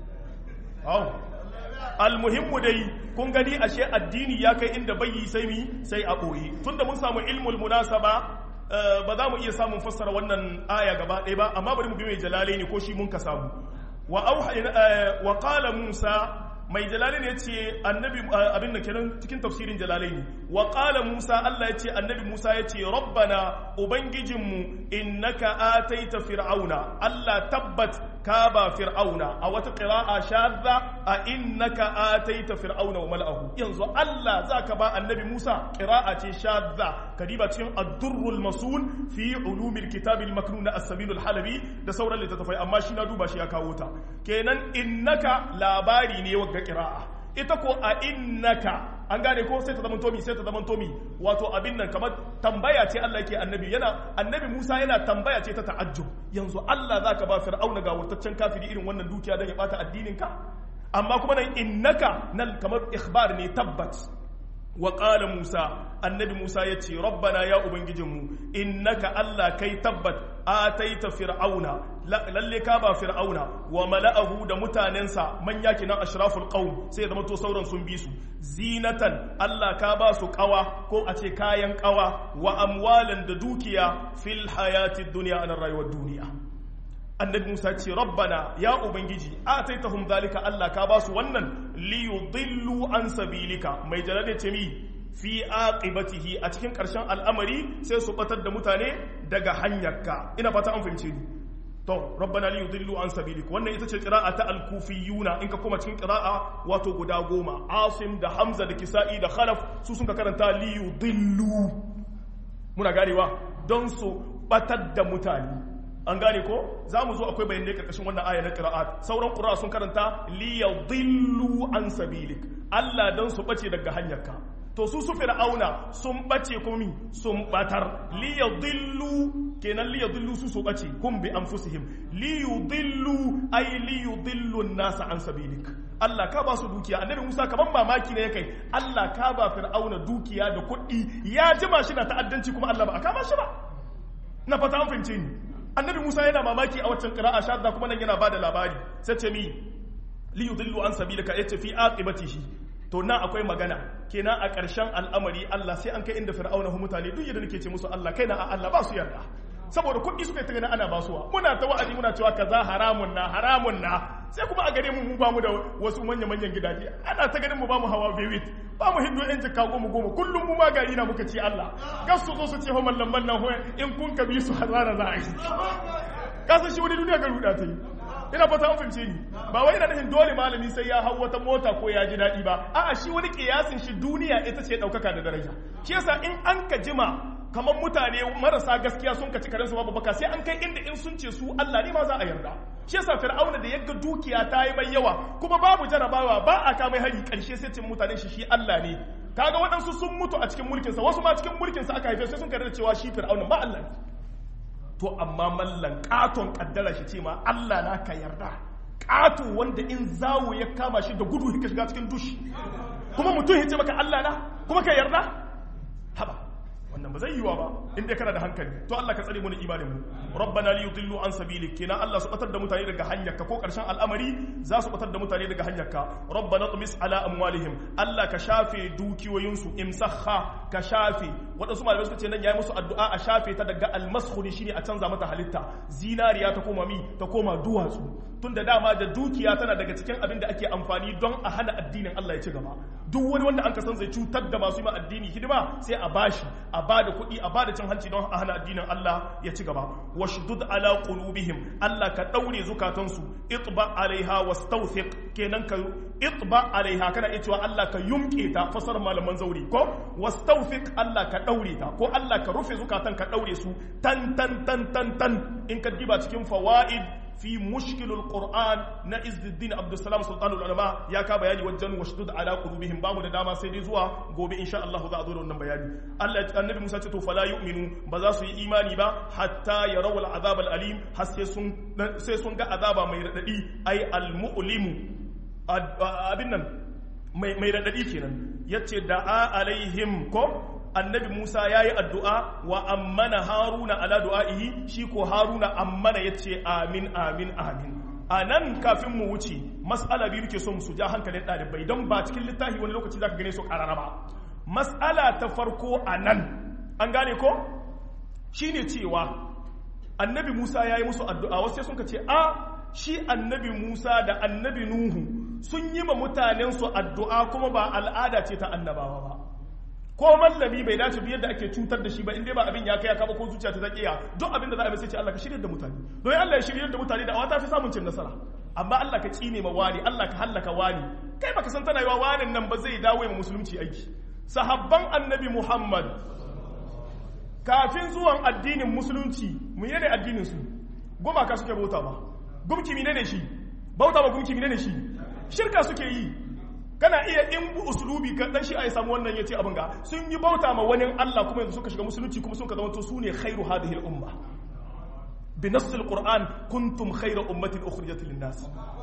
almuhimmu dai kun gani ashe addini ya kai inda bai yi sai mi sai a ɓoye tunda mun samu ilmul munasaba ba za mu iya samun fassara wannan aya gaba ɗaya ba amma bari mu bi mai jalalai ne ko shi mun ka samu wa wa qala musa mai jalalai ne yace annabi abin da kenan cikin tafsirin jalalai ne wa qala musa Allah yace annabi musa yace rabbana ubangijinmu innaka ataita fir'auna Allah tabbat ka ba fir'auna a wata qira'a shadda a innaka ataita fir'auna wa mal'ahu yanzu Allah zaka ba annabi Musa qira'a ce shadda kadiba cikin ad-durrul masun fi ulumil kitabil maknun as-sabilul halabi da sauran littattafai amma shi na duba shi ya kawo ta kenan innaka labari ne wa qira'a ita ko a innaka an gane ko sai ta zama tomi sai ta zama tomi wato abin nan kamar tambaya ce Allah yake annabi yana annabi Musa yana tambaya ce ta ta'ajjub yanzu Allah zaka ba fir'auna ga wurtaccen kafiri irin wannan dukiya dan ya bata addinin ka amma kuma nan innaka nan kamar ikhbar ne tabbat wa qala musa annabi musa ya ce rabbana ya ubangijinmu innaka allah kai tabbat ataita fir'auna lalle ka ba fir'auna wa mala'ahu da mutanensa manya kinan ashraful qaum sai zama to sauran sun bi su zinatan allah ka ba su kawa ko a ce kayan kawa wa amwalan da dukiya fil hayatid dunya a rayuwar duniya annabi musa ce rabbana ya ubangiji ataitahum zalika allah ka ba su wannan liyudillu an sabilika mai jalade ce mi fi aqibatihi a cikin ƙarshen al'amari sai su batar da mutane daga hanyarka ina fata an fahimce ni to rabbana li yudillu an sabilik wannan ita ce qira'a ta al-kufiyuna in ka koma cikin qira'a wato guda goma asim da hamza da kisa'i da khalaf su sun ka karanta li yudillu muna ganewa don su batar da mutane an gane ko za mu zo akwai bayanai karkashin wannan aya na qira'at sauran qira'a sun karanta li yudillu an sabilik Allah don su bace daga hanyarka to su su fir'auna sun bace komi sun batar li yudillu kenan li yudillu su su bace hum bi anfusihim li yudillu ay li yudillu an-nas an sabilik Allah ka ba su dukiya annabi Musa kaman mamaki ne kai Allah ka ba fir'auna dukiya da kuɗi ya jima shi na ta'addanci kuma Allah ba a kama shi ba na fata an fahimce ni annabi Musa yana mamaki a waccan qira'a shadda kuma nan yana bada labari sai ce mi li yudillu an sabilika yace fi aqibatihi to nan akwai magana kenan a ƙarshen al'amari Allah sai an kai inda fir'auna hu mutane duk yadda nake ce musu Allah kai na a Allah ba su yarda saboda kuɗi suka ta gani ana basuwa muna ta wa'azi muna cewa kaza haramun na haramun na sai kuma a gare mu mu ba mu da wasu manya manyan gidaje ana ta ganin mu ba mu hawa bewit ba mu hindu yan jikka goma goma kullum mu ma gari na muka ce Allah gas su zo su ce ho mallan mallan ho in kun ka bi su hazara za a yi kasan shi wani duniya ga ruda ta yi ina fata an fahimce ni ba wai ina nufin dole malami sai ya hau wata mota ko ya ji daɗi ba a'a shi wani kiyasin shi duniya ita ce ɗaukaka da daraja shi yasa in an ka jima kamar mutane marasa gaskiya sun kaci karen su babu baka sai an kai inda in sun ce su Allah ne ma za a yarda shi yasa fir'auna da yaga dukiya ta yi mai yawa kuma babu jarabawa ba a kamai hari karshe sai cin mutanen shi shi Allah ne kaga waɗansu sun mutu a cikin mulkinsa wasu ma cikin mulkinsa aka haife sai sun karanta cewa shi fir'auna ba Allah ne to amma mallan katon kaddara shi ce ma Allah na ka yarda kato wanda in zawo ya kama shi da gudu ka shiga cikin dushi kuma mutum ya ce maka Allah na kuma ka yarda haba wannan ba zai yiwa ba in dai kana da hankali to Allah ka tsare mu da imanin mu rabbana li yudillu an sabilik kina Allah su batar da mutane daga hanyarka ko karshen al'amari za su batar da mutane daga hanyarka rabbana tumis ala amwalihim Allah ka shafe dukiyoyin su imsakha ka shafe wadansu malamai suka ce nan yayi musu addu'a a shafe ta daga almaskhuni shine a canza mata halitta zinariya ta koma mi ta koma duwatsu tunda dama da dukiya tana daga cikin abin da ake amfani don a hana addinin Allah ya ci gaba duk wani wanda an san zai cutar da masu yi addini hidima sai a bashi a bada kuɗi a bada cin hanci don a hana addinin Allah ya ci gaba washdud ala qulubihim Allah ka daure zukatansu itba alaiha wastawthiq kenan ka itba alaiha kana iya cewa Allah ka yumke ta fasar malaman zauri ko wastawthiq Allah ka daure ta ko Allah ka rufe zukatan ka daure su tan tan tan tan tan in ka diba cikin fawaid fi mushkilul qur'an na izzuddin abdussalam sultanul ulama ya ka bayani wajen washdud ala qulubihim bamu da dama sai dai zuwa gobe insha Allah za a zo da wannan bayani Allah annabi Musa ce to fala yu'minu ba za su yi imani ba hatta yarawu al'azab al'alim har sai sun sai sun ga azaba mai radadi ai al-mu'limu abin nan mai mai radadi kenan yace da'a alaihim ko annabi Musa ya yi addu'a wa ammana haruna ala du'a'ihi shi ko haruna ammana ya ce amin amin amin a nan kafin mu wuce mas'ala biyu ke son su ja hankalin ɗalibai don ba cikin littafi wani lokaci za ka gane su ƙarara ba mas'ala ta farko a nan an gane ko shi ne cewa annabi Musa ya yi musu addu'a wasu sun ka ce a shi annabi Musa da annabi Nuhu sun yi ma mutanensu addu'a kuma ba al'ada ce ta annabawa ba ko mallami bai dace biyar da ake cutar da shi ba inda ba abin ya kai ya kaba ko zuciya ta zakiya duk abin da za a yi sai ce Allah ka shirya da mutane don Allah ya shirya da mutane da wata fi samun cin nasara amma Allah ka tsine ma wani Allah ka hallaka wani kai baka san tana yiwa wanin nan ba zai dawo ma musulunci aiki sahabban annabi Muhammad kafin zuwan addinin musulunci mu ne addinin su gumaka suke bauta ba gumki ne shi bauta ba gumki ne shi shirka suke yi kana iya in bu usulubi ka dan shi a samu wannan yace abin ga sun yi bauta ma wani Allah kuma yanzu suka shiga musulunci kuma sun ka zama to su ne khairu hadhihi al-umma bi nass al-qur'an kuntum khayra ummatin ukhrijat lin-nas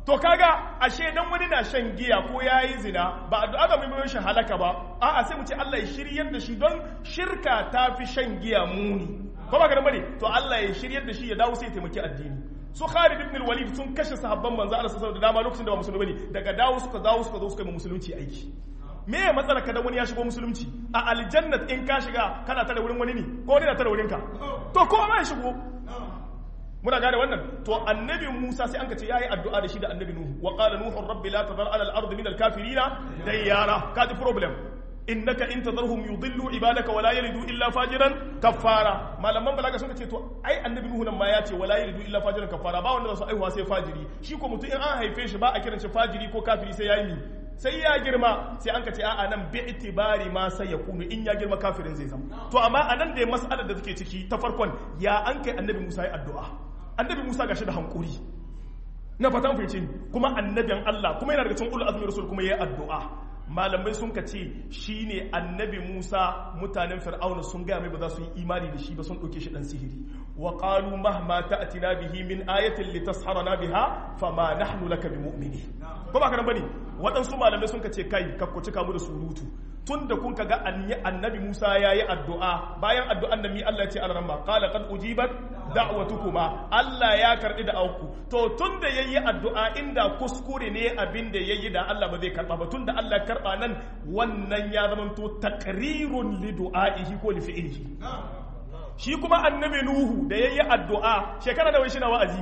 to kaga ashe dan wani na shan giya ko yayi zina ba addu'a ga mai shi halaka ba a'a sai mu ce Allah ya shiryar da shi don shirka ta fi shan giya muni ko ba ka bane to Allah ya shiryar da shi ya dawo sai ya taimaki addini su Khalid ibn al-Walid sun kashe sahabban manzo Allah sallallahu alaihi wasallam da dama lokacin da ba musulmi bane daga dawo suka dawo suka zo suka yi musulunci aiki me ya matsala ka da wani ya shigo musulunci a aljannat in ka shiga kana tare wurin wani ne ko wani na tare wurin ka to ko ma ya shigo muna gane wannan to annabi Musa sai an ka ce yayi addu'a da shi da annabi Nuhu wa qala nuhu rabbi la tadhar ala al-ardi min al-kafirina dayyara kaji problem innaka in tadharhum yudillu ibadaka wala yalidu illa fajiran kafara malaman balaga sun ce to ai annabi nuhu nan ma ya ce wala yalidu illa fajiran kafara ba wanda za su aihuwa sai fajiri shi ko mutum in an haife shi ba a kiran shi fajiri ko kafiri sai yayi mi sai ya girma sai an ka ce a'a nan bi itibari ma sai ya kunu in ya girma kafirin zai zama to amma anan da mas'alar da take ciki ta farkon ya an kai annabi Musa ya addu'a annabi Musa gashi da hankuri na fatan fice kuma annabin Allah kuma yana daga cikin ulul azmi rasul kuma yayi addu'a malamai sun ka ce shi ne annabi musa mutanen fir'auna sun gaya mai ba za su yi imani da shi ba sun ɗauke shi ɗan sihiri wa ƙalu mahma ta'tina bihi min ayatin litasharana biha fama nahnu laka bi mu'mini ko ba ka nan bane waɗansu malamai sun ka ce kai kakku cika mu da surutu tun da kun ga annabi musa ya yi addu'a bayan addu'an da mi allah ya ce alarama qala qad ujibat da'watukuma allah ya karɓi da auku to tun da yayi addu'a inda kuskure ne abin da yayi da allah ba zai karɓa ba tun da allah karɓa nan wannan ya zama to taqrirun li du'aihi ko li fi'lihi shi kuma annabi nuhu da yayi addu'a shekara da wai shi na wa'azi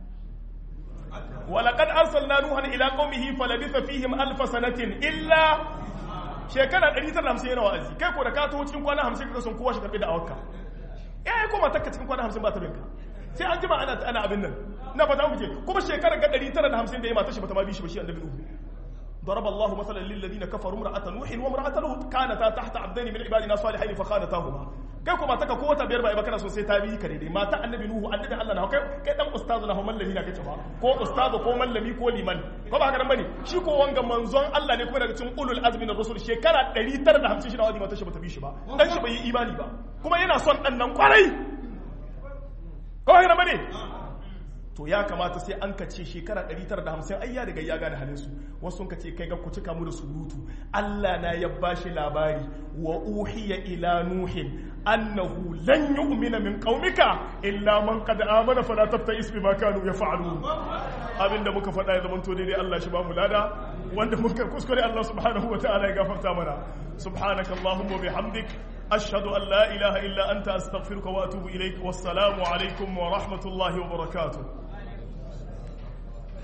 ولقد أرسلنا نوحا إلى قومه فلبث فيهم ألف سنة إلا shekara 150 yana wa'azi kai ko da ka taho cikin kwana 50 kaga sun kowa shi karbi da awaka eh ko matakka cikin kwana 50 ba ta binka sai an jima ana ana abin nan na fata muke kuma shekara ga 950 da ya mata shi bata ma bi shi ba shi annabi nuhu ضرب الله مثلا للذين كفروا امرأة نوح وامرأة لوط كانتا تحت عبدين من عبادنا صالحين فخانتاهما kai kuma taka ko wata biyar ba ba kana so sai ta bi ka daidai mata annabi nuhu annabi Allah na kai kai dan ustazu na mallami na kace ba ko ustazu ko mallami ko liman ko ba haka nan bane shi ko wanga manzon Allah ne kuma daga cikin ulul azmi na rusul shekara 950 shi da wadi mata shi bata bi shi ba dan shi bai yi imani ba kuma yana son dan nan kwarai ko haka nan bane to ya kamata sai an ka ce shekara 950 ai ya riga ya gane halin su wasu sun ka ce kai ga ku cika mu da surutu Allah na ya bashi labari wa uhiya ila nuhin annahu lan yu'mina min qaumika illa man qad amana fala tabta'is bima kanu yaf'alun abinda muka faɗa ya zama to daidai Allah shi ba mu lada wanda muka kuskure Allah subhanahu wa ta'ala ya gafarta mana subhanakallahumma bihamdik أشهد أن لا إله إلا أنت أستغفرك وأتوب إليك والسلام عليكم ورحمة الله وبركاته